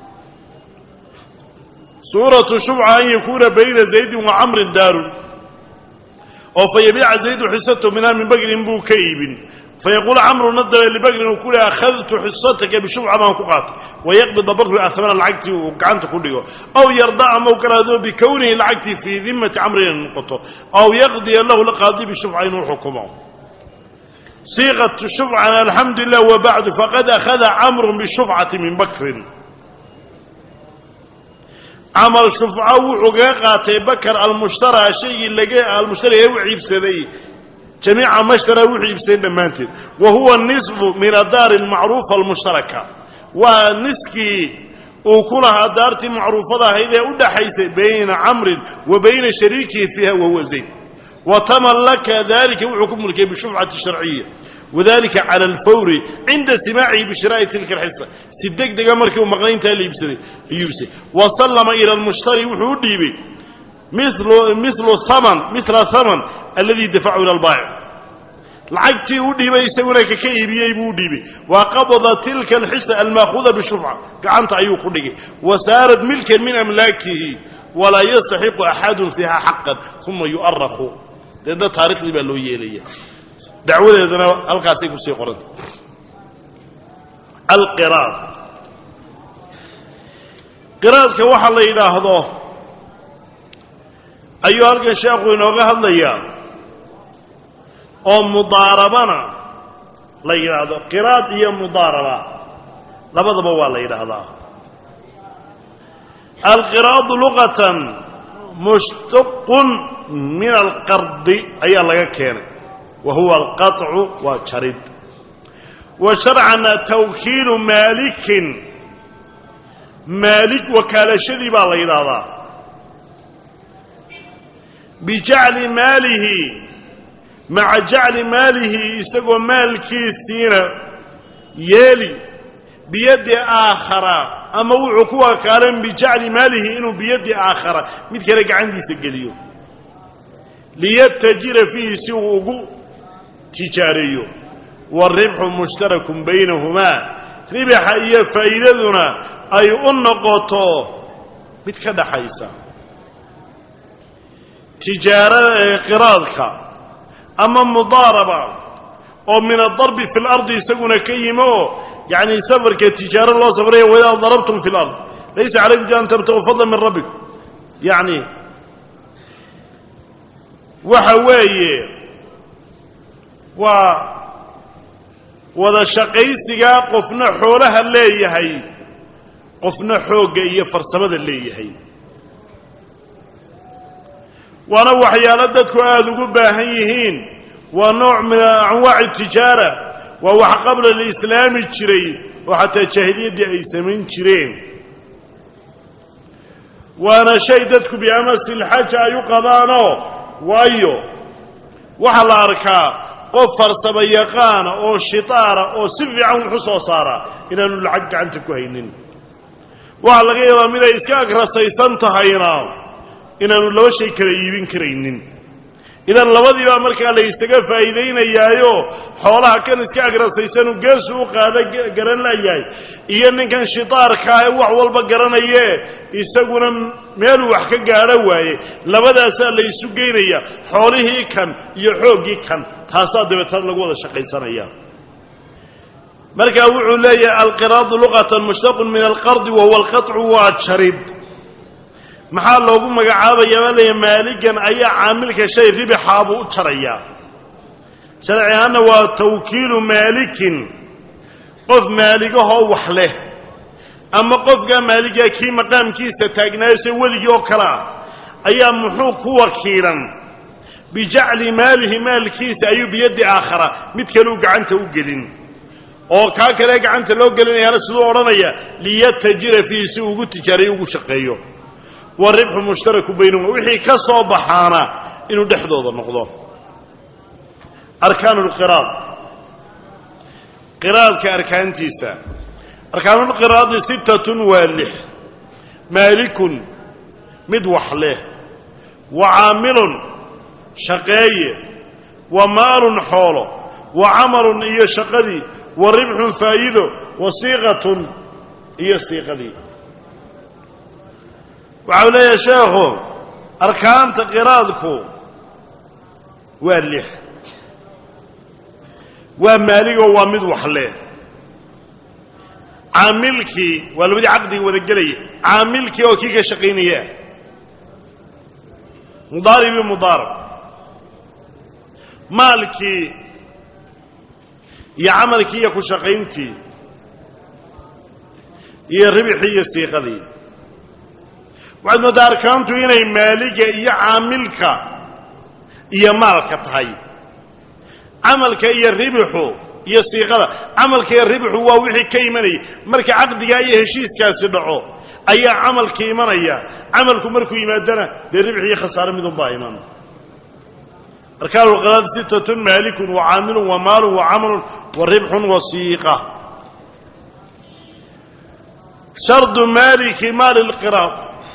suuratu shufca an yakuuna bayna zaydin wa camrin daarun oo fa yabiica zaydu xisatahu minhaa min bagrin buu ka iibin fayaquulu camruna dabe libagrin uu ku leha akhadtu xisataka bishufca baan ku qaatay wayaqbida bakru ahmana lacagtii uu gacanta ku dhigo aw yarda ama u kalaado bikownihi lacagtii fii dimati camri inay noqoto aw yaqdiya lahu lqaadi bishufca inuu xukumo siiqatu shufcana alxamdu lilah wabacdu faqad akhada camru bishufcati min bakrin camal shufco wuxuu kaga qaatay bakar almushtara shaygii laga almushtari ee u ciibsaday jamiica mashtara wuxuu iibsaday dhammaanteed wa huwa nisfu min adaari almacruufa almushtaraka waa niskii uu ku lahaa daartii macruufada ahayd ee u dhaxaysay bayna camrin wa bayna shariikihi fiiha wahuwa zayd wa tamallaka dalika wuxuu ku mulkiyey bishufcati sharciya wadalika cala alfawri cinda simaacihi bishiraa'i tilka alxisa si deg dega markii uu maqnayntaa la iibsaday ayuu iibsaday wa sallama ila almushtari wuxuu u dhiibay milu haman mila haman alladii dafacu ila albaayic lacagtii u dhiibay isaguna kaka iibiyey buu u dhiibay wa qabada tilka alxisa almaakuuda bishufca gacanta ayuu ku dhigay wa saarat milkan min amlaakihi walaa yastaxiqu axadun fiiha xaqan uma yu'arakhu deedna taarikhdii baa loo yeelaya dacwadeeduna halkaasay kusii qoranta alqiraad qiraadka waxa la yidhaahdo ayuu halkan sheekhu inooga hadlayaa oo mudaarabana la yidhaahdo qiraad iyo mudaaraba labadaba waa la yidhaahdaa alqiraadu luqatan mushtaqun min alqardi ayaa laga keenay wa huwa alqaطcu waa jarid wa sharcana tawkiilu maalikin maalik wakaalashadii baa la yidhaahdaa bijacli maalihi maca jacli maalihi isagoo maalkiisiina yeeli biyaddi aakhara ama wuxuu ku wakaalan bijacli maalihi inuu biyaddi aakhara mid kale gacantiisa geliyo liyatajira fiihi si uu ugu tijaareeyo waalribxu mushtarakun baynahumaa ribaxa iyo faa'iidaduna ay u noqoto mid ka dhaxaysa tijaarada ee qiraadka ama mudaaraba oo min adarbi fi lardi isaguna ka yimi oo yacni safarka tijaaro loo safraya wadaa darabtum fi lard laysa calaykum an tabtaquu fadla min rabbikum yacni waxa weeye waa wada shaqaysigaa qofna xoolaha leeyahay qofna xoogga iyo farsamada leeyahay waana waxyaalo dadku aada ugu baahan yihiin waa nooc min anwaaci tijaara waa wax qabla lislaami jiray oo xataa jaahiliyaddii ay samayn jireen waana shay dadku biamasilxaja ay u qabaanoo waayo waxaa la arkaa qof farsamo yaqaana oo shitaara oo si fiican wuxu soo saaraa inaanu lacag gacanta ku haynin waxaa laga yaabaa mid ay iska agrasaysan tahayna inaanu laba shay kala iibin karaynin idan labadiibaa markaa la ysaga faa'iidaynayaayo xoolaha kan iska agrasaysanu geesu u qaada garan layahay iyo ninkan shitaarkaa ee wax walba garanayee isaguna meeluu wax ka gaadho waaye labadaasaa la ysu geynaya xoolihii kan iyo xooggii kan taasaa dabeetana lagu wada shaqaysanaya markaa wuxuu leeyahay alqiraadu luqatan mushtaqun min alqardi wahuwa alqaطcu waa jarid maxaa loogu magacaabayaa baa leeyahay maaligan ayaa caamilka shay ribixaabuu u jarayaa sharci ahaanna waa tawkiilu maalikin qof maaligahoo wax leh ama qofkaa maaligaa kii maqaamkiisa taagnaayo se weligii oo kale ah ayaa muxuu ku wakiilan bijacli maalihi maalkiisa ayuu biyaddi aakhara mid kaleu gacanta u gelin oo kaa kale gacanta loo gelinayaana siduu odhanaya liyatajira fiihi si ugu tijaarayo ugu shaqeeyo waribxu mushtaraku baynahuma wixii ka soo baxaana inuu dhexdooda noqdo arkaanu lqiraad qiraadka arkaantiisa arkaanulqiraadi sittatun waa lix maalikun mid wax leh wa caamilun shaqeeye wa maalun xoolo wa camalun iyo shaqadii wa ribxun faa'iido wa siiqatun iyo siiqadii waxau leeyahay sheekhu arkaanta qiraadku waa lix waa maaligoo waa mid wax leh caamilkii waa labadii caqdiga wada gelaya caamilkii oo kii ka shaqaynaya ah mudaaribii mudaarab maalkii iyo camalkii iyo ku shaqayntii iyo ribixii iyo siiqadii waxaad mooddaa arkaantu inay maaliga iyo caamilka iyo maalka tahay camalka iyo ribixu iyo siiqada camalka iyo ribixu waa wixii ka imanaya marka caqdigaa iyo heshiiskaasi dhaco ayaa camalka imanaya camalku markuu yimaadana dee ribix iyo khasaare midunbaa iman arkaan lqiraad sittatun maalikun wa caamilun wa maalun wa camalun wa ribxun wa siiqa shardu maaliki maali lqiraad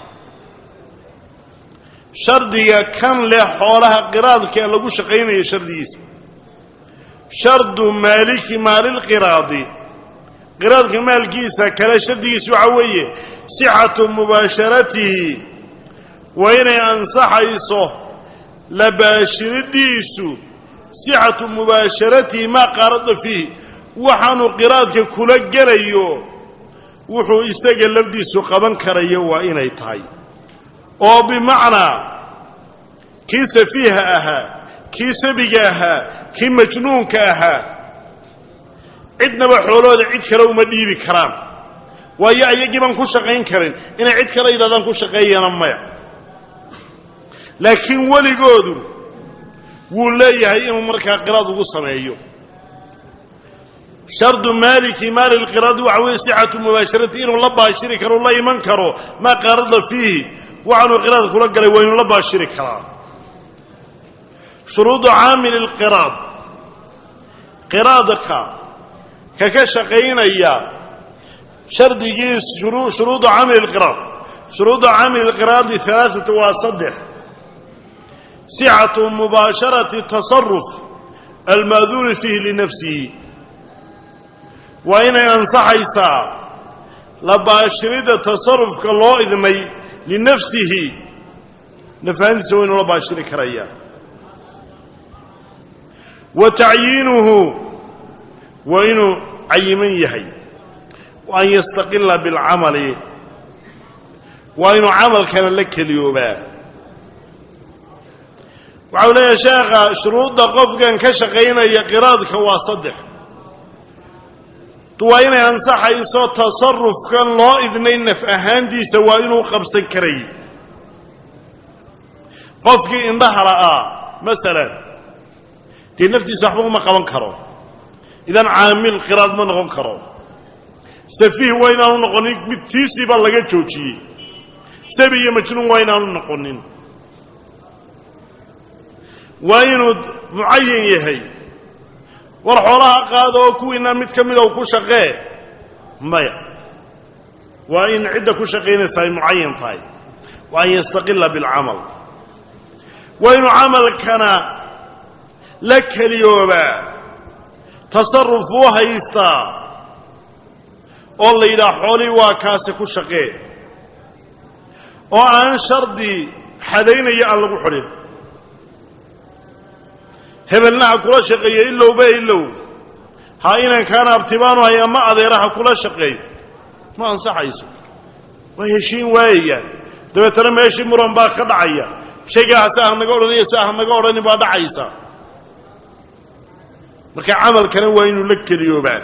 shardiga kan leh xoolaha qiraadka lagu shaqaynaya shardigiisa shardu maaliki maalilqiraadi qiraadka maalkiisa kale shardigiisa waxaa weeye sixatu mubaasharatihi waa inay ansaxayso la baashiridiisu sixatu mubaasharatihi maa qaarada fiihi waxaanu qiraadka kula gelayo wuxuu isaga lafdiisu qaban karayo waa inay tahay oo bimacnaa kii safiiha ahaa kii sabiga ahaa kii majnuunka ahaa cidnaba xoolahooda cid kale uma dhiibi karaan waayo ayagii baan ku shaqayn karin inay cid kale yidhahdaan ku shaqeeyana maya laakiin weligoodu wuu leeyahay inuu markaa qiraad ugu sameeyo shardu maaliki maali lqiraadi waxa weeye sixatu mubaasharati inuu la baashiri karo la iman karo maa qaarada fiihi waxaanuu qiraad kula galay waa inuu la baashiri karaa shuruudu caamili lqiraad qiraadka ka ka shaqaynaya shardigiis shuruudu caamili lqiraad shuruudu caamili lqiraadi alaaatu waa saddex sixatu mubaasharati tasaruf almaaduuni fiihi linafsihi waa inay ansaxaysaa la baashirida tasarufka loo idmay linafsihi nafahantiisa waa inuu la baashiri karaya wa tacyiinuhu waa inuu cayiman yahay wa an yastaqila bilcamali waa inuu camalkana la keliyoobaa waxau leeyahay sheekha shuruudda qofkan ka shaqaynaya qiraadka waa saddex waa inay ansaxayso tasarufkan loo idnay naf ahaantiisa waa inuu qabsan karay qofkii indhaha la'aa masalan dee naftiisa waxba uma qaban karo idan caamil qiraad ma noqon karo safiih waa inaanu noqonin mid tiisii baa laga joojiyey sabi iyo majnuun waa inaanu noqonin waa inuu mucayan yahay war xoolaha qaada oo kuwiinna mid ka mida u ku shaqee maya waa in cidda ku shaqaynaysa ay mucayan tahay wa an yastaqila bilcamal waa inuu camalkana la keliyoobaa tasaruf u haystaa oo la yidhaha xoolihii waa kaasi ku shaqee oo aan shardi xadaynaya aan lagu xidhin hebelna ha kula shaqeeyo ilowba ilow ha inankaana abtibaanu hay ama adeera ha kula shaqeeyo ma ansaxayso waa heshiin waayayaan dabeetana meeshii muran baa ka dhacaya shaygaa hase ah naga odhaniyo se ah naga odhanin baa dhacaysa marka camalkana waa inuu la keliyoobaa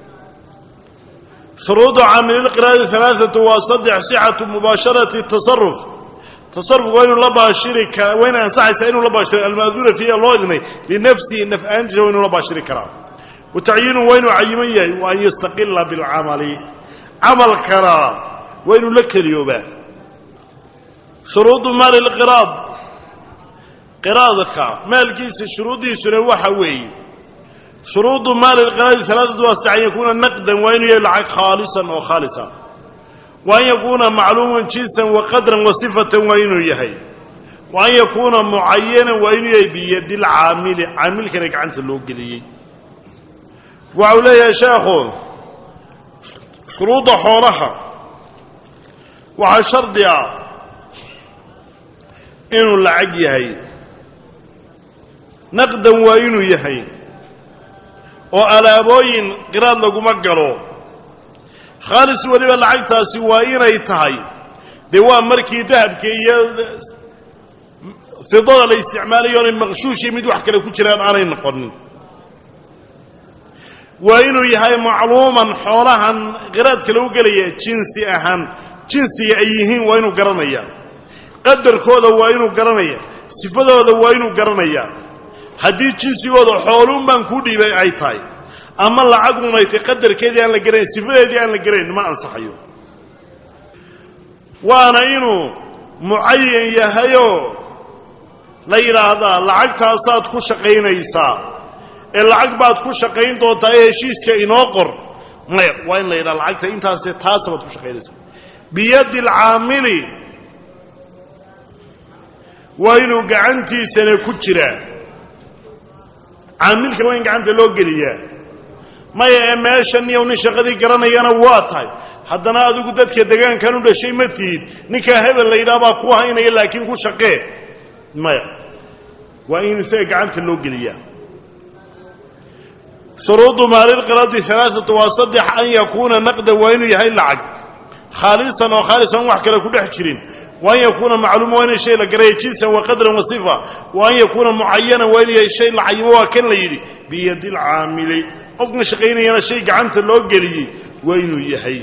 shuruudu caamililqiraadi alaaatu waa saddex sixatu mubaasharati tasaruf tasarufku waa inuu la baashiri kara waa inay ansaxaysaa inuu la baashiro almaaduuna fiiha loo idnay linafsihi naf ahaantiisa waa inuu la baashiri karaa wa tacyiinu waa inuu cayiman yahay wa an yastaqila bilcamali camalkana waa inuu la keliyoobaa shuruudu maali lqiraad qiraadka maalkiisa shuruuddiisuna waxa weeye shuruudu maali lqiraadi alaaatu waa saddex an yakuuna naqdan waa inuu yahay lacag khaalisan oo khaalisa wa an yakuuna macluuman jinsan wa qadran wa sifatan waa inuu yahay wa an yakuuna mucayanan waa inuu yahay biyadi lcaamili caamilkana gacanta loo geliyey waxau leeyahay sheekhu shuruudda xoolaha waxaa shardi ah inuu lacag yahay naqdan waa inuu yahay oo alaabooyin qiraad laguma galo khaalis weliba lacagtaasi waa inay tahay dee waa markii dahabka iyo fidada la isticmaalayo onay maqshuushii mid wax kale ku jiraan aanay noqonin waa inuu yahay macluuman xoolahan qiraadka lagu gelaya jinsi ahaan jinsiga ay yihiin waa inuu garanayaa qadarkooda waa inuu garanayaa sifadooda waa inuu garanayaa haddii jinsigooda xooluun baan kuu dhiibay ay tahay ama lacagun ay tahay qadarkeedii aan la garanayn sifadeedii aan la garanayn ma ansaxayo waana inuu mucayan yahayoo la yidhaahdaa lacagtaasaad ku shaqaynaysaa ee lacag baad ku shaqayn doontaa ee heshiiska inoo qor maya waa in la yidhaha lacagta intaase taasa baad ku shaqaynaysaa biyaddi alcaamili waa inuu gacantiisana ku jiraa caamilka waa in gacanta loo geliyaa maya ee meeshan niyow nin shaqadii garanayana waa tahay haddana adigu dadka degaankan u dhashay ma tihid ninkaa hebel la yidhaha baa ku haynaya laakiin ku shaqee maya waa in isaga gacanta loo geliyaa shuruudu maalilqiradi alaaatu waa saddex an yakuuna naqda waa inuu yahay lacag khaalisan oo khaalisan wax kale ku dhex jirin wa an yakuuna macluuma waa inay shay la garaya jinsan wa qadran wa sifa wa an yakuuna mucayanan waa inuu yahay shay la cayimo waa kan la yidhi biyadi lcaamili qofkan shaqaynayana shay gacanta loo geliyey waa inuu yahay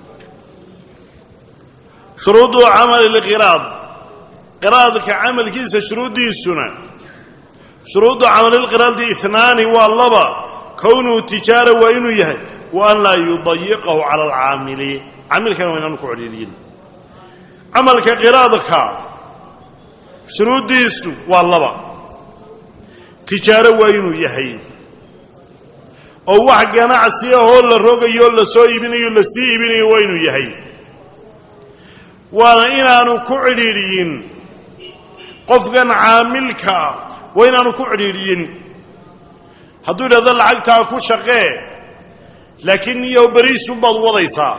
shuruudu camali lqiraad qiraadka camalkiisa shuruuddiisuna shuruuddu camalilqiraadi inaani waa laba kownuhu tijaara waa inuu yahay wa an laa yudayiqahu cala alcaamili caamilkana waa inaanu ku codhiiriyin camalka qiraadka shuruuddiisu waa laba tijaaro waa inuu yahay oo wax ganacsi ahoo la rogayo la soo iibinayo la sii iibinayo waa inuu yahay waana inaanu ku cidhiidhiyin qofkan caamilkaa waa inaanu ku cidhiidhiyin hadduu yidhahdo lacagtaa ku shaqee laakiin niyow beriisunbaad wadaysaa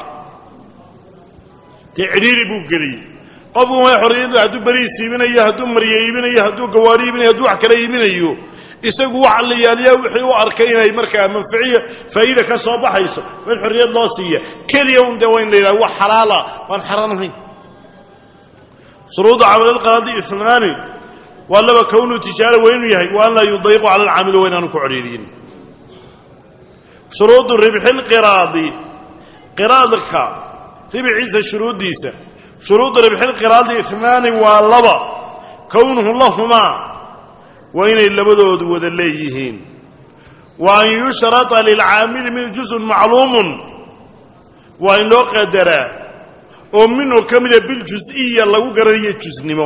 dee cidhiidhi buu geliyey qofku way xorriyadu hadduu beriis iibinayo hadduu marye iibinayo hadduu gawaari iibinayo hadduu wax kale iibinayo isagu waxa la yaaliyaa wixii u arkay inay markaa manficiya faa'iida ka soo baxayso waa in xorriyad loo siiya keliya un dee waa in la yidhaha wax xalaala waan xaraan ahayn shuruudu camalilqaraadi inaani waa laba kownuu tijaara waa inuu yahay wa an laa yudayiqu cala alcaamili waa inaanu ku codhiiriyin shuruudu ribxilqiraadi qiraadka ribxiisa shuruuddiisa shuruudu ribxilqiraadi inaani waa laba kownuhu lahumaa waa inay labadoodu wada leeyihiin wa an yushrata lilcaamili min juzun macluumun waa in loo qadaraa oo minhu ka mida biljus-iya lagu garanayo jusnimo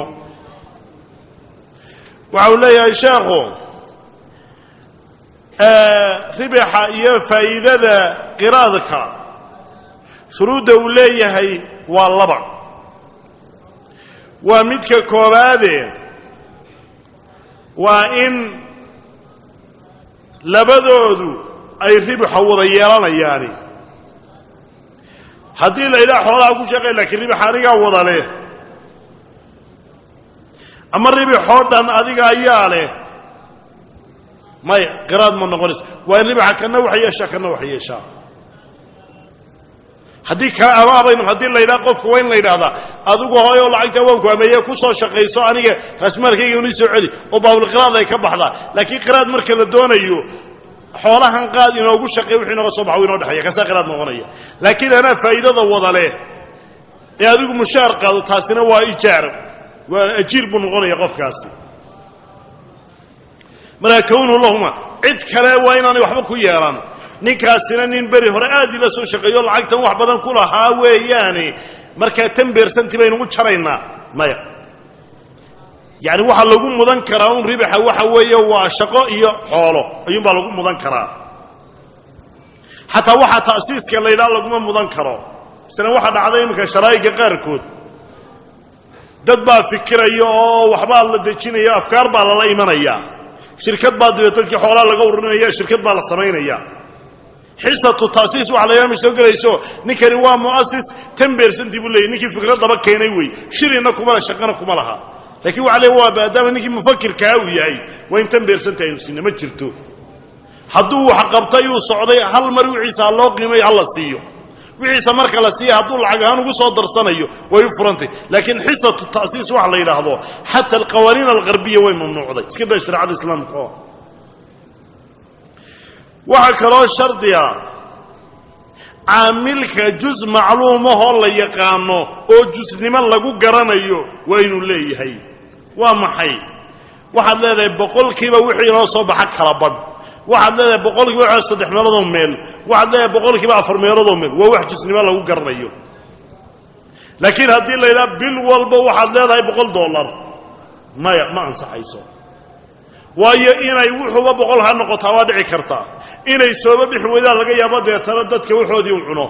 waxa uu leeyahay sheekhu ribaxa iyo faa'iidada qiraadka shuruudda uu leeyahay waa laba waa midka koobaade waa in labadoodu ay ribaxa wada yeelanayaani haddii la yidhaha xoolaha ku shaqey laakiin ribax anigaa wada leh ama ribixoo dhan adiga ayaa leh maya qiraad ma noqonayso waa in ribaxa kana wax yeeshaa kana wax yeeshaa haddii kaa abaabaynu haddii la yidhaha qofka waa in la yidhaahdaa adigu hooyoo lacagta waanku ameeye ku soo shaqayso aniga raasmaalkayga unii soo celi oo baabulqiraad ay ka baxdaa laakiin qiraad marka la doonayo xoolahan qaad inoogu shaqey wixii inooga soo baxa w inoo dhexeeya kasaa qiraad noqonaya laakiin anaa faa'iidada wada leh ee adigu mushaar qaado taasina waa ijaar waa ajiir buu noqonaya qofkaasi markaa kownuhu lahuma cid kale waa inaanay waxba ku yeelan ninkaasina nin beri hore aad ila soo shaqeeyo lacagtan wax badan ku lahaa weeyaane markaa tan beersantii baynu u jaraynaa maya yacni waxaa lagu mudan karaa un ribaxa waxa weeye waa shaqo iyo xoolo ayuunbaa lagu mudan karaa xataa waxaa ta'siiska la yidhaha laguma mudan karo mislan waxaa dhacday iminka sharaa'iga qaarkood dad baa fikiraya oo waxbaa la dejinaya afkaar baa lala imanayaa shirkad baa dabeed dadkii xoolaa laga ururinaya shirkad baa la samaynaya xisatu taasiis waxa la yidhaha ma soo gelayso ninkani waa mu'asis tan beersantii buu leeyay ninkii fikraddaba keenay wey shirina kuma le shaqana kuma laha lakiin waxa le waa maadaama ninkii mufakirkaa uu yahay waa in tan beersanta aynu sinna ma jirto hadduu wax qabtay uu socday hal mar wixiisa ha loo qiimayo ha la siiyo wixiisa marka la siiya hadduu lacag ahaan ugu soo darsanayo way u furantay laakiin xisatu ta'siis waxa la yidhaahdo xata alqawaaniin algarbiya way mamnuucday iska daa shareecada islaamka oo waxaa kaloo shardiga caamilka jus macluumahoo la yaqaano oo jusnimo lagu garanayo waa inuu leeyahay waa maxay waxaad leedahay boqolkiiba wixii inoo soo baxa kala badh waxaad leedahay boqolkiiba wa saddex meeloodoo meel waxaad leedahay boqolkiiba afar meeloodoo meel waa wax jusnimo lagu garanayo laakiin haddii la yidhaha bil walba waxaad leedahay boqol dollar maya ma ansaxayso waayo inay wuxuuba boqol ha noqotaa waa dhici kartaa inay sooba bixi weydaan laga yaabo deetana dadka waxoodii u cuno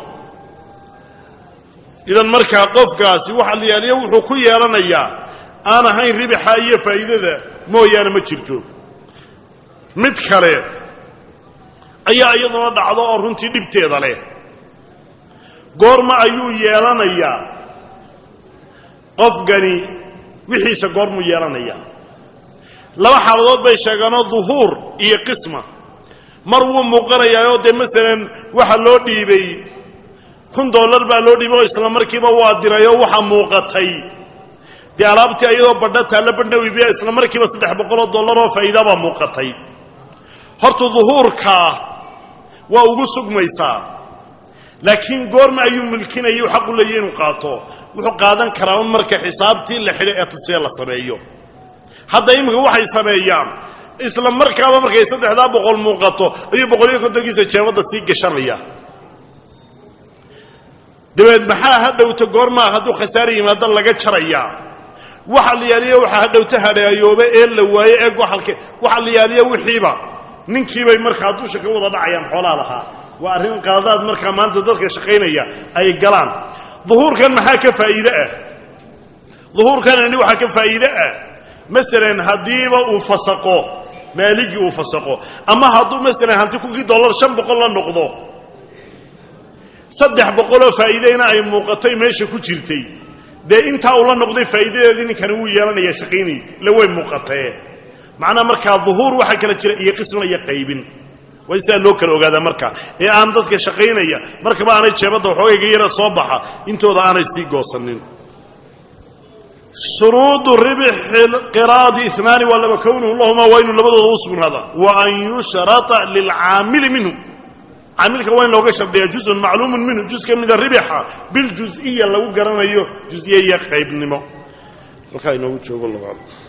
idan markaa qofkaasi waxa la yaaliya wuxuu ku yeelanayaa aan ahayn ribixa iyo faa'iidada mooyaane ma jirto mid kale ayaa iyaduna dhacdo oo runtii dhibteeda leh goorma ayuu yeelanayaa qofkani wixiisa goormuu yeelanayaa laba xaaladood bay sheegaanoo duhuur iyo qisma mar wuu muuqanayaayoo dee masalan waxa loo dhiibay kun dollar baa loo dhiibay oo isla markiiba waa dirayoo waxa muuqatay dee alaabtii iyadoo badha taalla badhna wiibiya isla markiiba saddex boqoloo dollar oo faa'iidabaa muuqatay horta duhuurkaa waa ugu sugmaysaa laakiin goorma ayuu milkinaya u xaqu leeya inuu qaato wuxuu qaadan karaa un marka xisaabtii la xidhay ee tasfiya la sameeyo hadda iminka waxay sameeyaan isla markaaba markay saddexdaa boqol muuqato ayuu boqoliyo kontonkiisa jeebadda sii gashanaya dabeed maxaa hadhowta goormaa hadduu khasaare yimaado laga jarayaa waxa la yaaliya waxaa hadhowta hadhaayooba ee la waaye eeg waalke waxa la yaaliya wixiiba ninkiibay markaa dusha ka wada dhacayaan xoolaa lahaa waa arrin qaladaad markaa maanta dadka shaqaynaya ay galaan duhuurkan maxaa ka faa'iide ah duhuurkanani waxaa ka faa'iide ah masalan haddiiba uu fasaqo maaligii uu fasaqo ama hadduu masalan hanti kunkii dollar shan boqol la noqdo saddex boqoloo faa'iideyna ay muuqatay meesha ku jirtay dee intaa uu la noqday faa'iidadeedii ninkani wuu yeelanaya shaqaynay ila way muuqatee macnaha markaa duhuur waxaa kala jira iyo qisma iyo qaybin waa sidaa loo kala ogaadaa markaa ee aan dadka shaqaynaya markaba aanay jeebadda waxoogayga yara soo baxa intooda aanay sii goosanin shuruudu ribxi qiraadi inaani waa laba kownuhu lahumaa waa inuu labadooda u sugnaada wa an yushrata lilcaamili minhu caamilka waa in looga shardiyaa juzun macluumun minhu juz ka mida ribixa biljuziya lagu garanayo juziye iyo qaybnimo halkaa inoogu joogo labaad